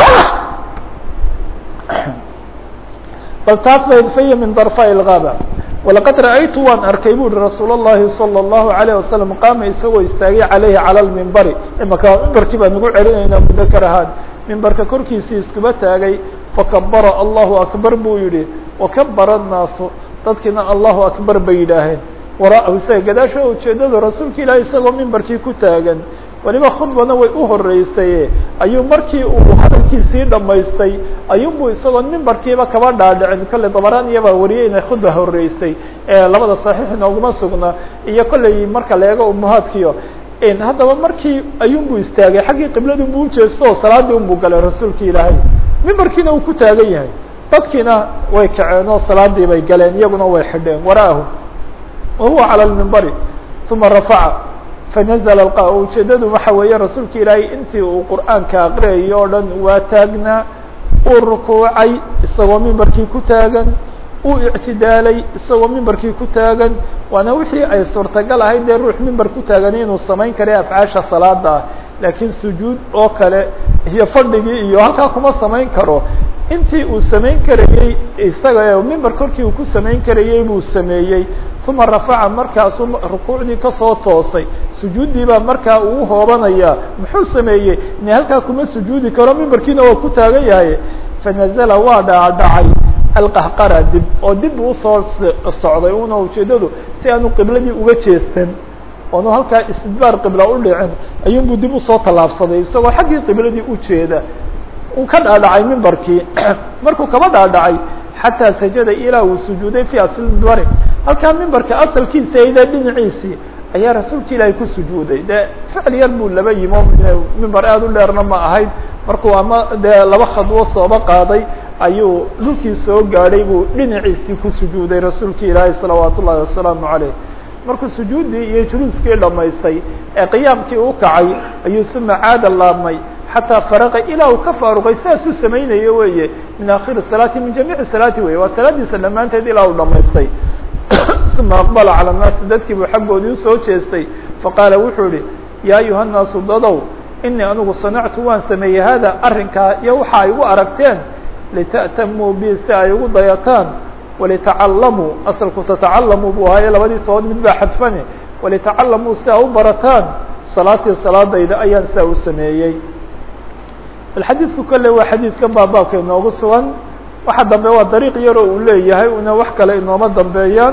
bal taas bay faya min darfa ilgaaba walaqad ra'aytu waan arkay bu uhi rasuul الlahi salى الlahu عalيه wasalam qaama isagoo istaagay calayhi calى lmimbari imaka mimbarkii baan ugu celinaynaa mudakar ahaan mimbarka korkiisii iskuba taagay fakabara allahu akbar buu yihi wakabara الnaasu dadkiina allahu akbar bay yidhaaheen waraahu isaga gadaasho ujeedada rasuulka ilahi isagoo mimbarkii ku taagan waliba khudbana way u horeysaye ayuu markii uu hadalkiisii dhamaystay ayuunbu isagoo mimbarkiiba kaba dhaadhicin kolley dabaraniya baa wariyay inay khudba horeysay ee labada saxiix inooguma sugna iyo kolley marka la eego umuhaadkiyo haddaba markii ayuunbu istaagay xaggii qibladunbu ujeesto oo salaadii unbu galay rasuulka ilaahay mimbarkiina uu ku taagan yahay dadkiina way kaceen oo salaadii bay galeen iyaguna way xidheen waraahu wahuwa calى lmimbari uma rafaca fanazla ujeedadu waxa weeye rasuulka ilaahay intii uu qur'aanka aqriyayo o dhan waa taagnaa uu rukuucay isagoo mimbarkii ku taagan uu ictidaalay isagoo mimbarkii ku taagan waana wixii ay suurtagal ahayd dee ruux mimbar ku taagan inuu samayn kara afcaasha salaada ah laakiin sujuud oo kale iyo fadhigii iyo halkaa kuma samayn karo intii uu samayn karayey isaga mimbar korkii uu ku samayn karayey buu sameeyey uma rafaca markaasuu rukuucdii kasoo toosay sujuuddii baa markaa uu hoobanaya muxuu sameeyey ine halkaa kuma sujuudi karo mimbarkiina waa ku taagan yahay fanazla waa dhaadhacay alqahqara dib oo dib uu usoo socday una ujeedadu si aanu qibladii uga jeestan oonu halkaa istidbaar qibla u dhicin ayuunbuu dib usoo tallaabsaday isagoo xaggii qibladii ujeeda uu ka dhaadhacay mimbarkii markuu kaba dhaadhacay xataa sajada ilaa uu sujuuday fi aslbari halkaa mimbarka asalkiisa ide dhinaciisii ayaa rasuulka ilaahay ku sujuuday dee ficil yar buu laba yimo mimbar aada u dheerna ma ahayd markuu ama dee laba khadwo sooba qaaday ayuu dhulkii soo gaadhay buu dhinaciisii ku sujuuday rasuulka ilaahay salawaat ullahi wasalaamu caleyh markuu sujuuddii iyo juluuskii dhamaystay ee qiyaamkii u kacay ayuu suma caada laabmay xataa faraqa ilaa uu ka faaruqay sidaasuu samaynayo weeye min akhiri salaati min jamiici salaati weye waa salaadiisa dhammaanteed ilaa uu dhamaystay uma aqbala cala nnaasi dadkii buu xaggoodii usoo jeestay faqaala wuxuu ihi yaa ayuha nnaasu dadow inii anigu sanactu waan sameeyey hada arrinkaa iyo waxa ay igu aragteen lita'tamuu bi si ay ugu dayataan walitacallamuu asalku tatacallamuu buu ahaaye labadii tobood mid baa xadfane walitacallamuu si a u barataan salaatii salaadayda ayaan sidaa u sameeyey alxadiidku kolle waa xadiidkan baa baabka inoogu sugan waxa dambe waa dariiq yaroo uu leeyahay una wax kale inooma dambeeyaan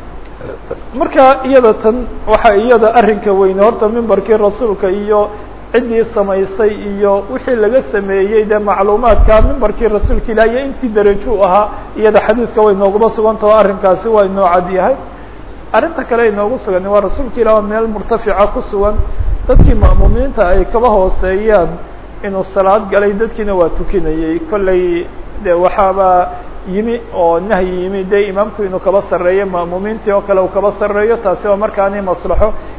marka iyada tan waxa iyada arrinka weyne horta mimbarkii rasuulka iyo ciddii samaysay iyo wixii laga sameeyey dee macluumaadka mimbarkii rasuulka ilah iyo intii deraju ahaa iyada xadiidka way nooguma sugantao arrinkaasi waa inoo cad yahay arrinta kale inoogu sugan waa rasuulka ilah oo meel murtafica ku sugan dadkii ma'muumiinta ay kaba hooseeyaan inuu salaad galay dadkiina waa tukinayey kolley de waxaaba yimi oo nahyi yimi de imaamku inuu kaba sarreeyo ma'muumiintii oo kale uu kaba sarreeyo taasi waa markaani maslaxo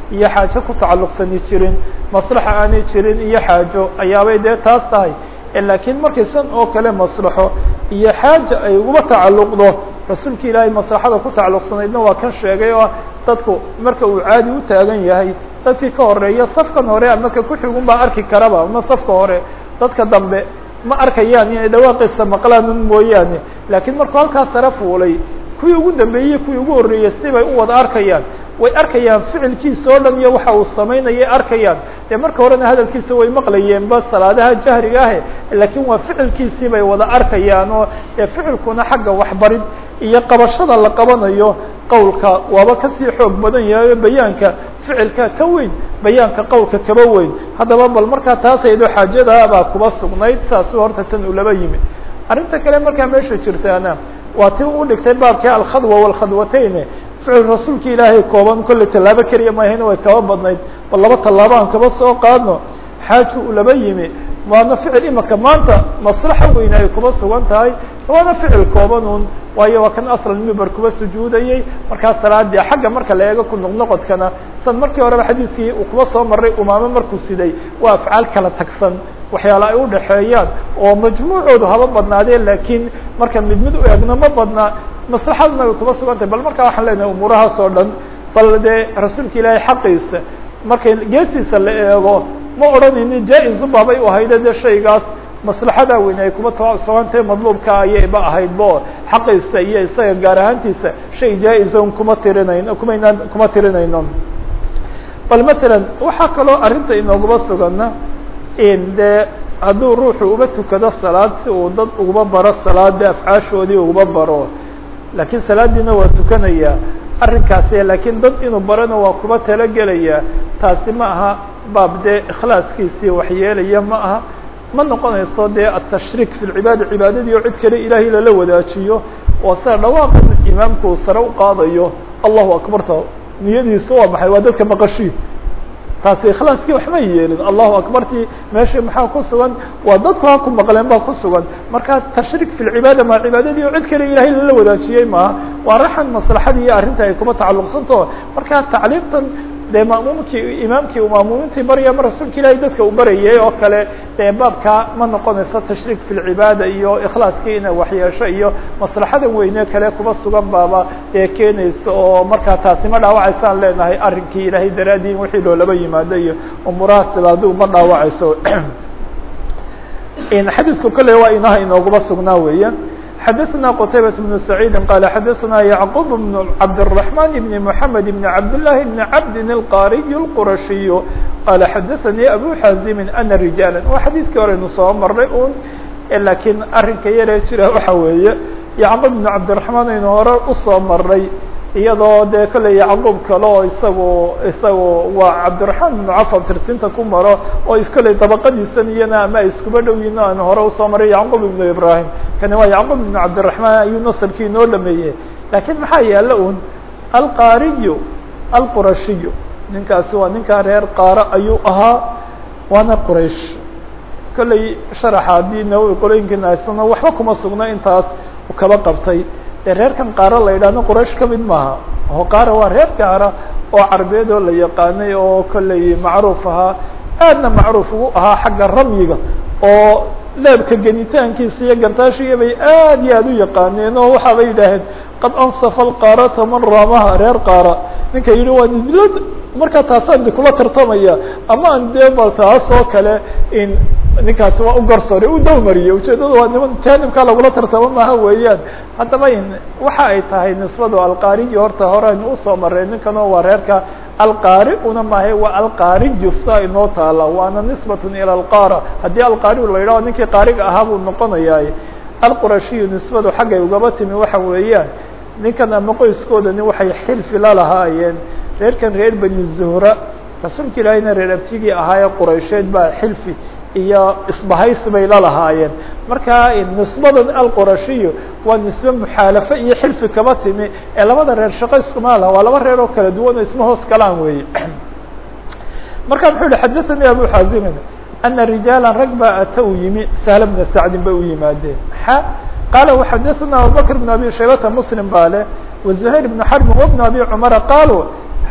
iyo xaajo ku tacalluqsani jirin maslaxa aanay jirin iyo xaajo ayaabay dee taas tahay laakiin markay san oo kale maslaxo iyo xaaja ay uguba tacalluqdo rasuulka ilaahay maslaxada ku tacalluqsanaydna waa kan sheegay oo dadku marka uu caadi u taagan yahay dadkii ka horeeya safkan hore ama ka kuxigun baa arki karaba ama safka hore dadka dambe ma arkayaan inay dhawaaqiisa maqlaan un mooyaane laakiin markuu halkaa sare fuulay kuwii ugu dambeeyey kuwii ugu horreeyey sibay u wada arkayaan way arkayaan ficilkiisa oo dhan iyo waxa uu samaynayay arkayaan dee marka horena hadalkiisa way maqlayeenba salaadaha jahriga ahe laakiin waa ficilkiisii bay wada arkayaan oo dee ficilkuna xagga waxbarid iyo qabashada la qabanayo qowlka waaba kasii xoog badan yahay bayaanka ficilka ka weyn bayaanka qowlka kaba weyn haddaba bal markaa taasaydo xaajada baa kuba sugnayd saasu horta tan uu laba yimi arrinta kale markaa meesha jirtaana waa ti u dhigtay baabkii alkhadwa walkhadwatayn ficil rasuulka ilaahay kooban kolley tallaabo keliya maahayna way kaba badnayd bal laba tallaabo aan kaba soo qaadno xaaju uu laba yimi waana ficil imaka maanta maslaxa weyn ay kuba sugan tahay waana ficil kooban un waayo waa kan aslan mimber kuba sujuudayey markaa salaadii xagga marka la eego ku noqnoqodkana san markii horeba xadiidkii uu kuba soo maray umaamo markuu siday waa afcaal kala tagsan waxyaala ay udhaxeeyaan oo majmuucoodu haba badnaadeen laakiin marka mid mid u eegno ma badna maslaxaduna way kuba sugan tahay bal markaa waxaan leenahay umuurahaas oo dhan bal dee rasuulka ilaahay xaqiisa markay geesiisa la eego ma odhanaynin jaa-isu baabay u ahayde dee shaygaas maslaxada weyn ay kuba tasugantahay madluubka ayayba ahaydbo xaqiisa iyo isaga gaar ahaantiisa shay jaa-isa un kuma tirinayno kumaynaan kuma tirinayno bal masalan waxaa kaloo arrinta inoogaba sugana in dee hadduu ruuxu uba tukado salaad si uu dad uguba baro salaada afcaashoodii uguba baro laakiin salaadiina waa tukanaya arrinkaasi laakiin dad inuu barana waa kuba talagelaya taasi ma aha baab dee ikhlaaskiisii waxyeelaya ma aha ma noqonayso dee atashriik fi lcibaada cibaadadii oo cid kale ilaahay lala wadaajiyo oo sida dhawaaqan imaamku uu sare u qaadayo allahu akbarta niyadiisu waa maxay waa dadka maqashii taasi ikhlaaskii waxma yeelin allahu akbartii meesha maxaa ku sugan waa dadku ha ku maqleen baa ku sugan marka tashriik fi lcibaada ma cibaadadii oo cid kale ilaahay lala wadaajiyey maaha waa raxan maslaxadii iyo arrinta ay kuma tacalluqsantaho marka tacliimtan dee maamuumkii imaamkii uu maamuumintii barya ma rasuulka ilaahay dadka uu barayay oo kale dee baabka ma noqonayso tashriik fi lcibaada iyo ikhlaaskii ina waxyeesho iyo maslaxada weyne kale kuba sugan baaba dee keenayso oo markaa taasi ma dhaawacaysaan leenahay arrinkii ilaahay daraadii in wixii loolaba yimaado iyo umuuraha sibaadu ma dhaawacayso xadiidku kale waa inaha inoogaba sugnaa weeya xdثna qتaybة بن سعيid qال xdثna يعقوب بن عبدالرحمن بن محمد بن عبداللahi بن عبد القاriي الqرaشhiي qال xdثnي أbو xازم أنa رiجاaلا waa xadيiثkii horeynu soo maray un lakiin arinka yaree jira waxa weeye يعقوب بن عبدالرحمن aynu hore usoo maray iyadoo dee kale yacquub kale oo isagu isagu waa cabdiraxmaan ibnu cafar tirsinta ku maro oo iskale dabaqadiisan iyana ama ay iskuba dhow yihin aan hore usoo maray yacquub ibnu ibrahim kani waa yacquub ibnu cabdiraxmaan ayuu nasarkii inoo dhameeyey laakiin maxaa yaala un alqaariyu alqurashiyu ninkaasi waa ninkaa reer qaaro ayuu ahaa waana quraysh kolley sharaxa haddii nawowi qolooyinkiina haysano waxba kuma sugna intaas u kaba qabtay dee reerkan qaaro la yidhahno quraysh ka mid maaha oo qaara waa reer gaara oo carbeed oo la yaqaanay oo kolley macruuf ahaa aadna macruuf ugu ahaa xagga ramyiga oo leebka genitaankiisa iyo gartaashiga bay aad iyo aad u yaqaaneen oo waxaaba yidhaaheen qad ansafa alqaarata man raamaha reer qaara ninka yidhi waa nidlad markaa taasaan di kula tartamaya ama aan dee bal taas oo kale in ninkaasi waa u garsoore u dawmariyey ujeedada waa niman janibkaa lagula tartamo maaha weeyaan haddaba in waxa ay tahay nisbadu alqaariyi horta horeynu usoo maray ninkan oo waa reerka alqaari una maahay waa alqaariyu saa inoo taala waana nisbatun ila alqaara haddii alqaariyu la yidhaho ninkii qaariga ahaa buu noqonayaa alqurashiyu nisbadu xaggay ugaba timi waxa weeyaan ninkan ama qoyskoodani waxay xilfi la lahaayeen reerkan reer beni zuhra rasuulka ilaahayna reer abtigii ahaayee quraysheed baa xilfi iyo isbahaysi bay la lahaayeen marka nisbadan alqurashiyu waa nisbe muxaalafo iyo xilfi kaba timi ee labada reer shaqo iskuma laha waa laba reer oo kala duwan oo isma hoos galaan weeye marka muxuu yihi xadaثanii abu xaazimin ana rijaala rag baa ata u yimi sahl bna sacdin bay u yimaadeen xa qaala وxadaثna abubakr بn abi shaybata mslim baa le وزuhayr بn xarbi وbn abi cumara qaaluu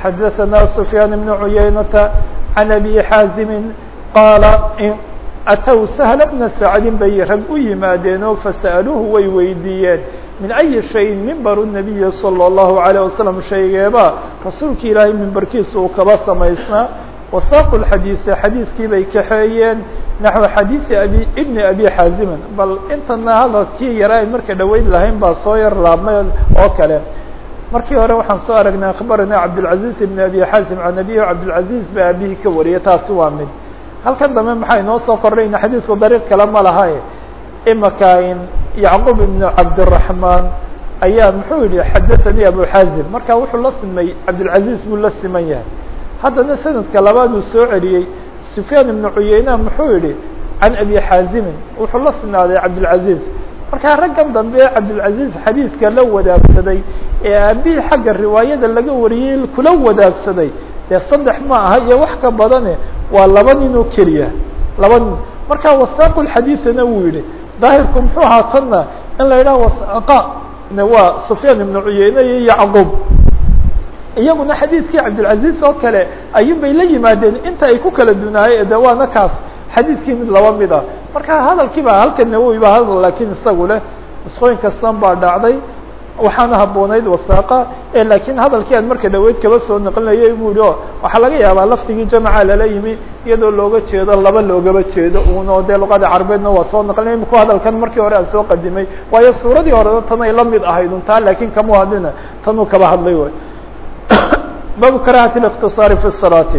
xadaثna سفyاn بن عuyaynةa عan أbي xاazimi qaala atw سهل بna sacdin bay rag u yimaadeenoo fasأaluuhu way weydiiyeen min أyi شhayin mimbar النabiyi slى الlahu عalيه waslم shaygeeba rasuulki ilaahay mimbarkiisa uu kaba samaysnaa wasaaqu xadiiثe xadiidkii bay kaxeeyeen naxو xadiiثi abi ibni abi xaazimin bal intana hadalkii yara ay marka dhaweyn lahayn baa soo yar laabmay oo kale markii hore waxaan soo aragnay akhbarana cabdالcaزiز ibn abi xaazim can abihi cabdالcaزiز ba abihi ka wariyay taasi waa mid halkan dambe maxaa inoo soo kordhay in xadiidku dariiq kale ma lahae imaka in yacqub ibn cabdالرaحmaan ayaa muxuu yihi xadaثanii abu xaazim marka wuxuu la simay cabdالcaزiز buu la siman yahay haddana sanadka labaaduu soo celiyey sufyaan ibnu cuyeyna muxuu yihi can abi xaazimin wuxuu la sinaaday cabdilcaziz markaa raggan dambe cabdilcaziz xadiidka la wadaagsaday ee aabihii xagga riwaayada laga wariyey kula wadaagsaday dee saddex ma aha iyo wax ka badane waa laba nin oo keliya laba nin markaa wasaaqu lxadiidana wuu yihi daahirku muxuu ahaa tanna in la yidhaha wasaaqa waa sufyaan ibnu cuyeyne iyo yacqub iyaguna xadiidkii cabdilcaziz oo kale ayun bay la yimaadeen inta ay ku kala dunaayeen de waana kaas xadiidkii mid laba mid a marka hadalkii ba halka nawowi ba hadal laakiin isagu leh isqooyin kastan baa dhacday waxaana habboonayd wasaaqa laakiin hadalkii aan marka dhaweyd kaba soo naqlinayay buu yihi o waxaa laga yaabaa lafdigii jamaca lala yimi iyadoo looga jeedo laba loogaba jeedo uno dee luqada carabeedna waa soo naqlinay iminku hadalkan markii hore aan soo qadimay waayo suuradii horena tanay la mid ahayd un taa laakiin kama hadlina tanuu kaba hadlay way baabu karahati الاktiصaari fi الصalaati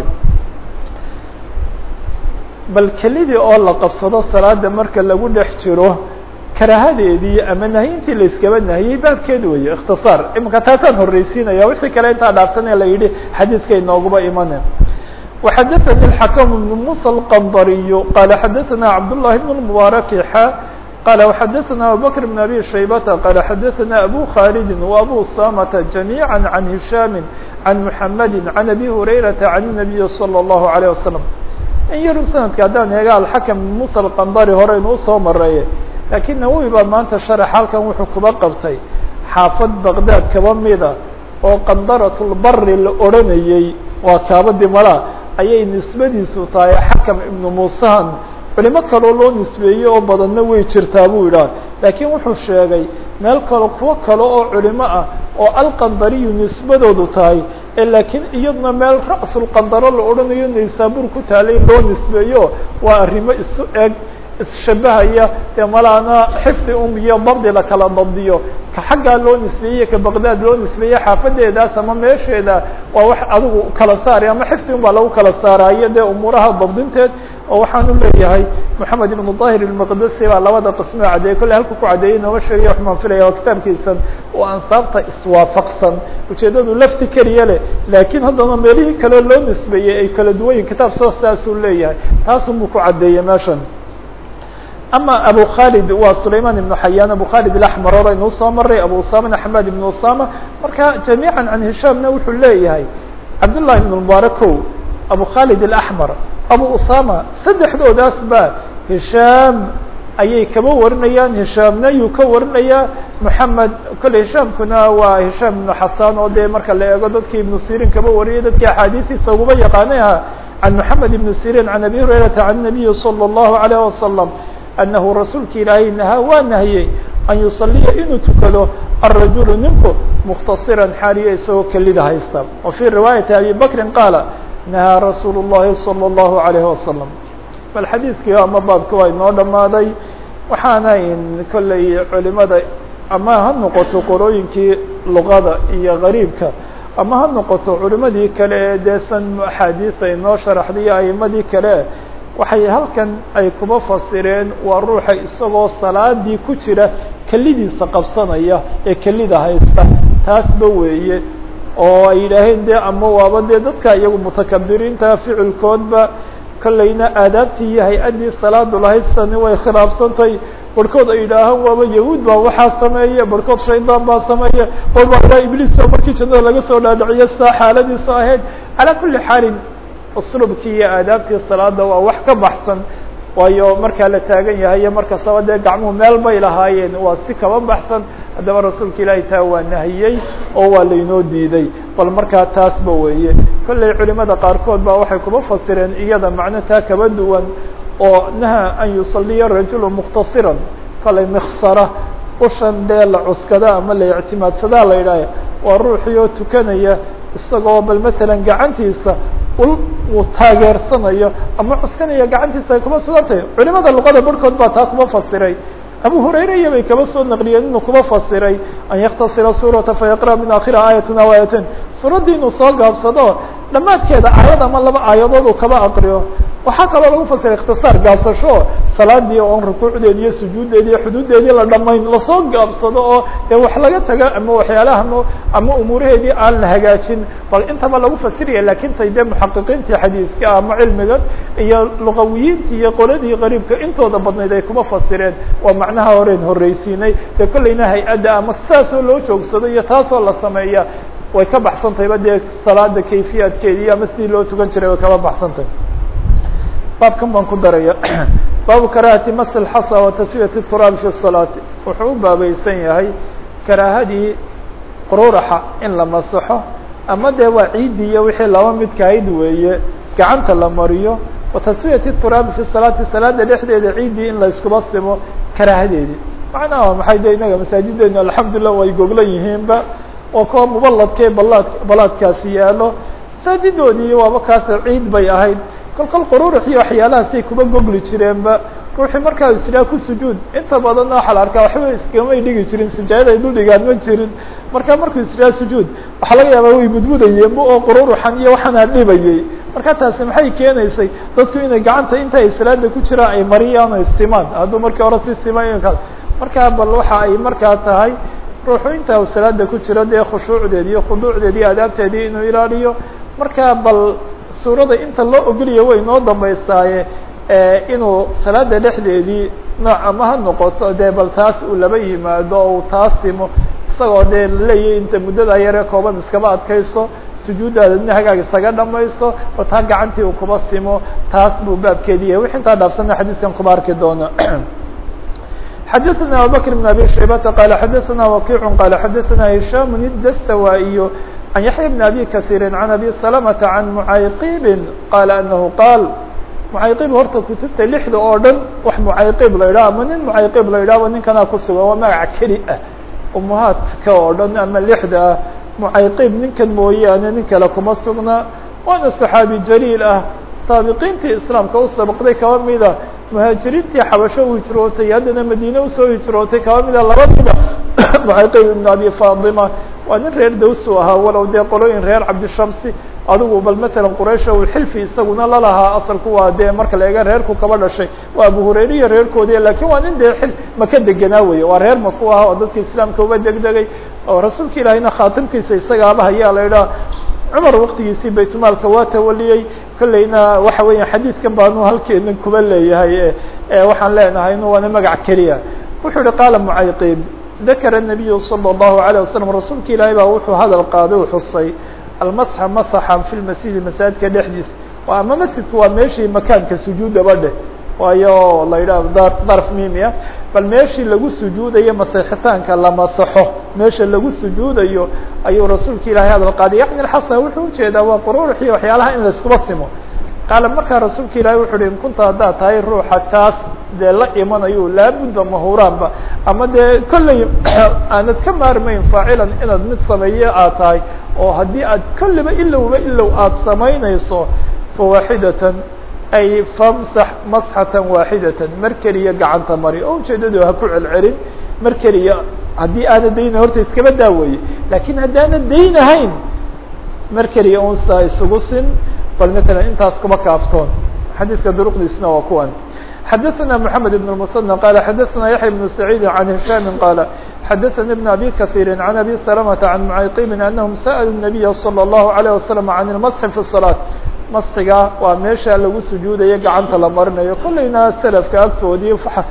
bal kelidii oo la qabsado salaada marka lagu dhex jiro karahadeedii ama nahyintii la iskaba nahiyey baabkeed weeye اktiصaar imika taasaan horreysiinaya wixii kale intaa dhaafsan ee la yidhi xadiidka inooguba imane وxadaثnي الحakم بن muسى الqndriy qala xadaثna cabdاللahi بن المبارك xa قال وxdثna abubكر بن أbي شhيبة قال xdثna أbو khالد وأbو سامة جميعا عن هiشام عن محمد عن أbي هريرة عن النبي صلى الله عليه وسلم in yar snadka haddaan eega alxakم muسى الqndri hore inuu soo mareeye lakiin nawowi baa maanta شharx halkan wuxuu kuba qabtay xaafad baqdad kaba mida oo qandaraة الbari la odranayey waa kaabadii mala ayay nisbadiisu tahay xakم iبن muسan culimo kaloo loo nisbeeyey oo badanna way jirtaa buu yidhaha laakiin wuxuu sheegay meel kalo kuwo kale oo culimo ah oo alqandariyu nisbadoodu tahay ee laakiin iyaduna meel ra'sulqandaro la odhanayo naysaabuur ku taalay loo nisbeeyo waa arrimo isu eg isshabahaya dee malaana xifdi um iyo dabdi la kala dabdiyo ka xaggaa loo nisbeeyey ka baqdaad loo nisbeeyey xaafadeedaas ama meesheeda waa wax adigu kala saari ama xifdi un baa lagu kala saaraayo dee umuuraha dabdinteed oo waxaan u leeyahay moxamed ibnu dahir ilmaqdasi baa labada qismo caddeeyey kolley halku ku caddeeyey nooma sheegaya waxmaan filaya oo kitaabkiisan oo ansaabta iswaafaqsan ujeeddadu lafti keliya leh laakiin haddana meelihii kale loo nisbeeyey ay kala duwan yihin kitaab soo saasuu leeyahay taasunbuu ku caddeeyey meeshan ama abu khalid waa sulayman ibnu xayaan abu khalid alaxmar hore inuu soo maray abu usamana xamed ibnu usama marka jamiica can hishaamna wuxuu leeyahay cabdullahi ibn mubarakow abu khalid alaxmar abu usama saddexdoodaas ba hishaam ayay kaba warinayaan hishaamna yuu ka warinayaa moxamed kolley hishaamkuna waa hishaam ibnu xasan oo dee marka la eego dadkii ibnu sirin kaba wariyay dadkii axaadiistiisa uguba yaqaanay aha can moxamed ibn sirin can abi hurayrata can nabiyi salى اllahu alayh wasalam anahu rasuulka ilaahay nahaa waa nahiyey an yusaliya inuu tukado الrajulu ninku mukhtasiran xaaliya isagoo kelida haysta wa fii riwaayati abi bakrin qaala nahaa rasuulu الlahi salى الlahu عalayh wasalam bal xadiidkii ama baabka waa inoo dhamaaday waxaana in kolley culimada ama ha noqoto qorooyinkii luqada iyo gariibka ama ha noqoto culimadii kale ee deesan axaadiisa inoo sharaxday aimadii kale waxay halkan ay kuba fasireen waa ruuxa isagoo salaadii ku jira kelidiisa qabsanaya ee kelida haysta taasba weeye oo ay yidhaaheen de ama waaba dee dadka iyagu mutakabiriinta ficilkoodba kollayna aadaabtii iyo hay-addii salaadu lahayd sani way khilaafsantay barhkood ay yidhaahaan waaba yahuud baa waxaa sameeya barhkood shaydaan baa sameeya walba ilaa ibliis oo markii jannada laga soo dhaadhiciyo saa xaaladiisu ahayd calaa kulli xaalin uslubkii iyo aadaabtii salaada waa wax ka baxsan waayo markaa la taagan yahay iyo markastaba dee gacmuhu meel bay lahaayeen waa si kaba baxsan haddaba rasuulka ilaahay taa waa nahiyey oo waa laynoo diiday bal markaa taasba weeye kolley culimada qaarkood ba waxay kuba fasireen iyada macno taa kaba duwan oo naha an yusaliya rajulu mukhtasiran kolay miksara ushan dee la cuskada ama la ictimaadsadaa la yidhaaha waa ruuxii oo tukanaya isagoo bal matalan gacantiisa ul uu taageersanayo ama cuskanaya gacantiisa ay kuma sugan tahay culimada luqada barhkood baa taa kuma fasiray abu hurayra iyo bay kaba soo naqliyeen inuu kuba fasiray an yaktasira suurata fayaqra min akhiri aayatin aw aayatin suuraddii inuu soo gaabsado dhammaadkeeda aayad ama laba aayadood uu kaba aqriyo waxaa kaloo lagu fasiray ikhtisaar gaabsasho salaadii oon rukuucdeedi iyo sujuuddeedi iyo xuduuddeedii la dhamayn lasoo gaabsado oo dee wax laga taga ama waxyaalaha m ama umuuraheedii aan la hagaajin bal intaba lagu fasiraya lakin tay dee muxaqiqiintii xadiidka ama cilmiga iyo luqawiyiintii iyo qoladii qariibka intooda badnayd ay kuma fasireen waa macnaha horeen horreysiinay dee kollayna hay-adda ama saasoo loo joogsado iyo taasoo la sameeya way ka baxsan tahayba dee salaada kayfiyaadkeedii ama sidii loo tukan jiray way kaba baxsan tahay baabkan baan ku daraya baabu karaahati mas lxasa wa tasfiyati turaab fi salaati wuxuu u baabaysan yahay karaahadii qururaxa in la masaxo ama dee waa ciiddii iyo wixii laba midkahayd weeye gacanta la mariyo wa tasfiyati turaabi fi salaati salaada dhexdeeda ciiddii in la iskuba simo karaahadeedii macnaha maxay de inaga masaajideenu alxamdulilah way goglan yihiinba oo kuwa mubaladkee balaad balaadkaasi yaalo masaajidoodii waaba kaas ciid bay ahayd kol kol qururux iyo waxyaalahaasay kuba gogli jireenba ruuxii markaa israa ku sujuud inta badanna waxaa la arkaa waxba iskamay dhigi jirin sijaayad ay dul dhigaan ma jirin marka markuu israa sujuud waxaa laga yaabaa way mudmudayeenba oo qururuxan iyo waxaana dhibayey marka taasi maxay keenaysay dadku inay gacanta inta ay salaada ku jiraan ay mariyaan o simaan hadduu markii hore si siman markaa bal waxa ay markaa tahay ruuxu inta u salaada ku jiro dee khushuucdeedi iyo khuduucdeedi iyo adaabteedii inuu ilaaliyo markaa bal suurada inta loo ogoliya way noo dambaysaaye inuu salaada dhexdeedii nooc ama ha noqoto dee bal taas uu laba yimaado oo uu taasimo isagoo dee laleeyahy inta muddada yaree kooban iskaba adkayso sujuuddaadadna hagaag isaga dhamayso oo taa gacantii uu kuba simo taas buu baabkeedi yahay wix intaa dhaafsana xadiiskan kuba arki doona xadaثna abubakr بn abi shaybata qala xadaثna wakic qala xadaثna hisham idastawaiy عن يحيى بن أبي كثير عن أبي سلمة عن معayqib qال أنه qاal معayqib horta kutubta لحda oo dhan wax معayqib la yidhah ama nin معayqib la yidhahba ninkanaa kusugan waa magac keli ah umahaadka oo dhan ama لحda ah معayqib ninkan mooyaane nin kale kuma sugna waana صحaabi jaliil ah saabiqiintii iسlaamka u sabqday kaba mida muhaajiriintii xabasho u hijrootay haddana madiine usoo hijrootay kaba mida laba mida معayqib iبn abi faطima waa nin reer dawsu ahaa walow dee qolooyin reer cabdishamsi adigu bal matalan quraysh uu xilfi isaguna lalahaa asalku waa dee marka la eega reerku kaba dhashay waa abu hurayriya reerkoodii lakin waa nin dee xil maka degenaa weye waa reer maku ah oo dadka islaamka uba degdegay oo rasuulka ilaahayna khaatimkiisa isagaaba hayaa la idhaha cumar waktigiisii baytmaalka waa tawaliyey kolleyna waxa weeya xadiidkan baanu halkeena kuba leeyahay waxaan leenahay inu waana magac keliya wuxuu yihi qaala mucayqib dakara الnabiyu salى الlahu عalيه waslm rasuulka ilaahay baa wuxuu hadal qaaday u xusay almasxa masaxa fi lmasjidi masaajidka dhexdiisa ama masjidku waa meeshii makaanka sujuudaba dheh waayo la yidhah darf mimia bal meeshii lagu sujuudayo masexitaanka la masaxo meesha lagu sujuudayo ayuu rasuulka ilahay hadal qaaday yacni alxasan wuxuu ujeedaa waa qururux iyo waxyaalaha in laiskuba simo qaala markaa rasuulka ilaahay wuxu uhi in kunta haddaad tahay ruuxa kaas dee la imanayo laabudda mahuraanba ama dee kolley aanad ka maarmayn faacilan inaad mid sameeye aad tahay oo haddii aad kolliba ilowba ilow aada samaynayso fawaaxidatan ay famsax masxatan waaxidatan mar keliya gacanta mari oo ujeedadu ha ku celcelin mar keliya haddii aana dayna horta iskaba daaweeye laakiin haddaana daynahayn mar keliya unsaa isugu sin bal mثلا intaas kuma kaaftoon xadiiska duruqdiisna waa kuwan xadaثna محamed بن المثنى qال xadaثna yaحيى بن سعيid عن هiشام qال xadaثnي بن أbي كثير عن أbي سلمة عن معayqib أنهم sألوا النبي صلى الله عليه وسلم عن المسح في الصلاة masxiga waa meesha lagu sujuudayo gacanta la marinayo kolleyna selafka agtoodii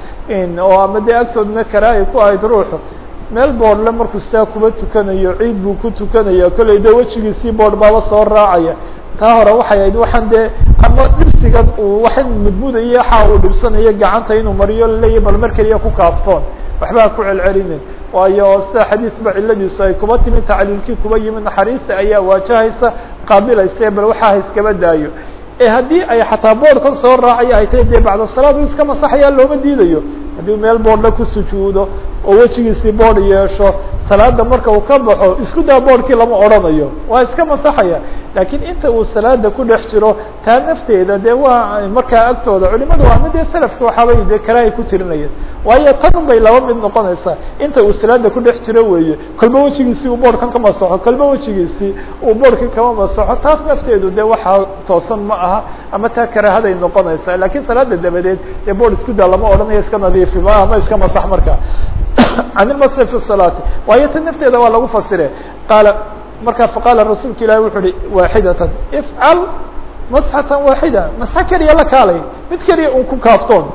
oo ama dee agtoodna karaahi ku ahayd ruuxu meel boodhle markuu sidaa kuba tukanayo ciid buu ku tukanaya kolley dee wejigiisii boodh baaba soo raacaya taa hore waxay ahayd waxaan dee ama dhibsigan uu waxan mudmudayo waxa uu dhibsanayo gacanta inuu mariyo laleeyahy bal mar keliya ku kaaftoon waxba ha ku celcelinin waayo sida xadiis ba ciladiisu ay kuba timi tacliilkii kuba yimi naxariista ayaa waajahaysa qaabilayse bal waxaa ha iskaba daayo ee haddii ay xataa boodhkan soo raacaya ay tahay dee bacda salaad u iska masaxayaa looma diidayo haddii meel boodhla ku sujuudo oo wejigiisii boodh yeesho salaada marka uu ka baxo isku daa boodhkii lama odhanayo waa iska masaxaya laakiin inta uu salaada ku dhex jiro taa nafteeda dee waa markaa agtooda culimadu waa mid dee selafka waxaabay dee karahay ku tirinayeen waayo tan bay laba mid noqonaysaa inta uu salaada ku dhex jiro weeye kolba wejigiisii uu boodhkan ka masaxo kolba wejigiisii uu boodhkan kama masaxo taas nafteedu dee waxaa toosan ma aha ama taa karaahaday noqonaysaa lakiin salaada dabadeed dee boodh isku daa lama odhanayo iska nadiifiba ama iska masax marka can ilmasri fi salaati waayo ta nafteeda waa lagu fasire qaala marka faqaala rasuulka ilahi wuxu uhi waaxidatan ifcal masxatan waaxida masxa keliya la kaalay mid keliya un ku kaaftoon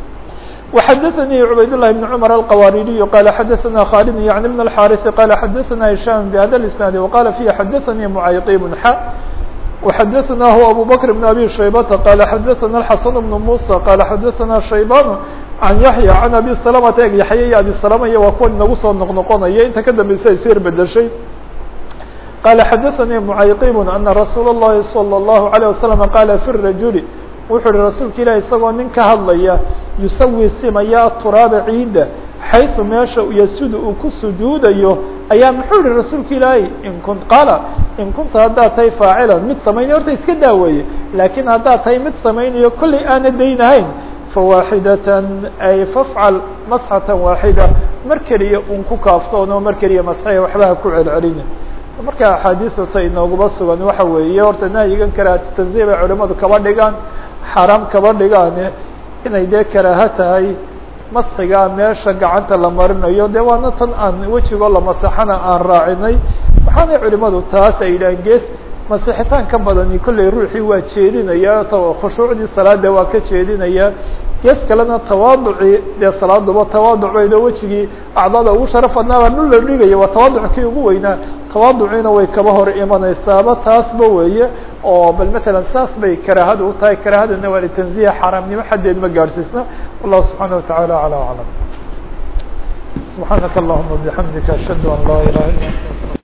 وxdثnي عbayd للh بن cمر الqwاridiي qال xdثna khالد yعن بن الحاrث qال xdثna هiشام بhda الاسناaد وqال فيه xdثnي معayطيب ح وxdثnah أbو بكر بن أbي شhيبة qال xdثna الحسن بن موسى qال xdثna شhيبان عن يحيى عن أbي سلمة eg yaحya iyo أbي سلمة iyo waa kuwa inagu soo noqnoqonaya inta ka dambeysa ay sir bedeshay qال xdثnي معayطيب أنa رsuuل اللhi صلى الله عليه وسلم qال في الرaجuل wuxuu uhi rasuulka ilahi isagoo nin ka hadlaya yusawi simaya turaaba ciidda xayثu meesha yasudu uu ku sujuudayo ayaa muxuu yihi rasuulka ilaahi in kun qaala in kunta haddaad tahay faacila mid samaynayo horta iska daaweeye laakiin haddaad tahay mid samaynayo kollay aana daynahayn fawaaxidatan ay fafcal masxatan waaxida mar keliya un ku kaaftoono mar keliya masxaya waxbaha ku celcelina marka axaadiistata inooguma sugan waxa weeye horta nahyigan karaahati tanziih bay culimadu kaba dhigaan xaaraam kaba dhigaane inay dee karaaho tahay masxigaa meesha gacanta la marinayo dee waana tan aan wejigoo la masaxana aan raacinay waxaanay culimadu taas ay yidhaaheen gees masixitaan ka badani kollay ruuxii waa jeedinaya khushuucdii salaada waa ka jeedinaya gees kalena tawaaducii dee salaaduba tawaaduc baydo wejigii acdada ugu sharaf badnaabaa dhul la dhigaya waa tawaaduc kii ugu weynaa tawaaduciina way kaba hor imanaysaaba taasba weeye oo bal matalan saas bay karaahada u tahay karaahadana waa litanziya xaaraamnimo xaddeed ma gaadhsiisna wallahu subxaana wataعala alى aclam subxaanaka allahuma bixamdika ashhadu an laa ilaha illa anta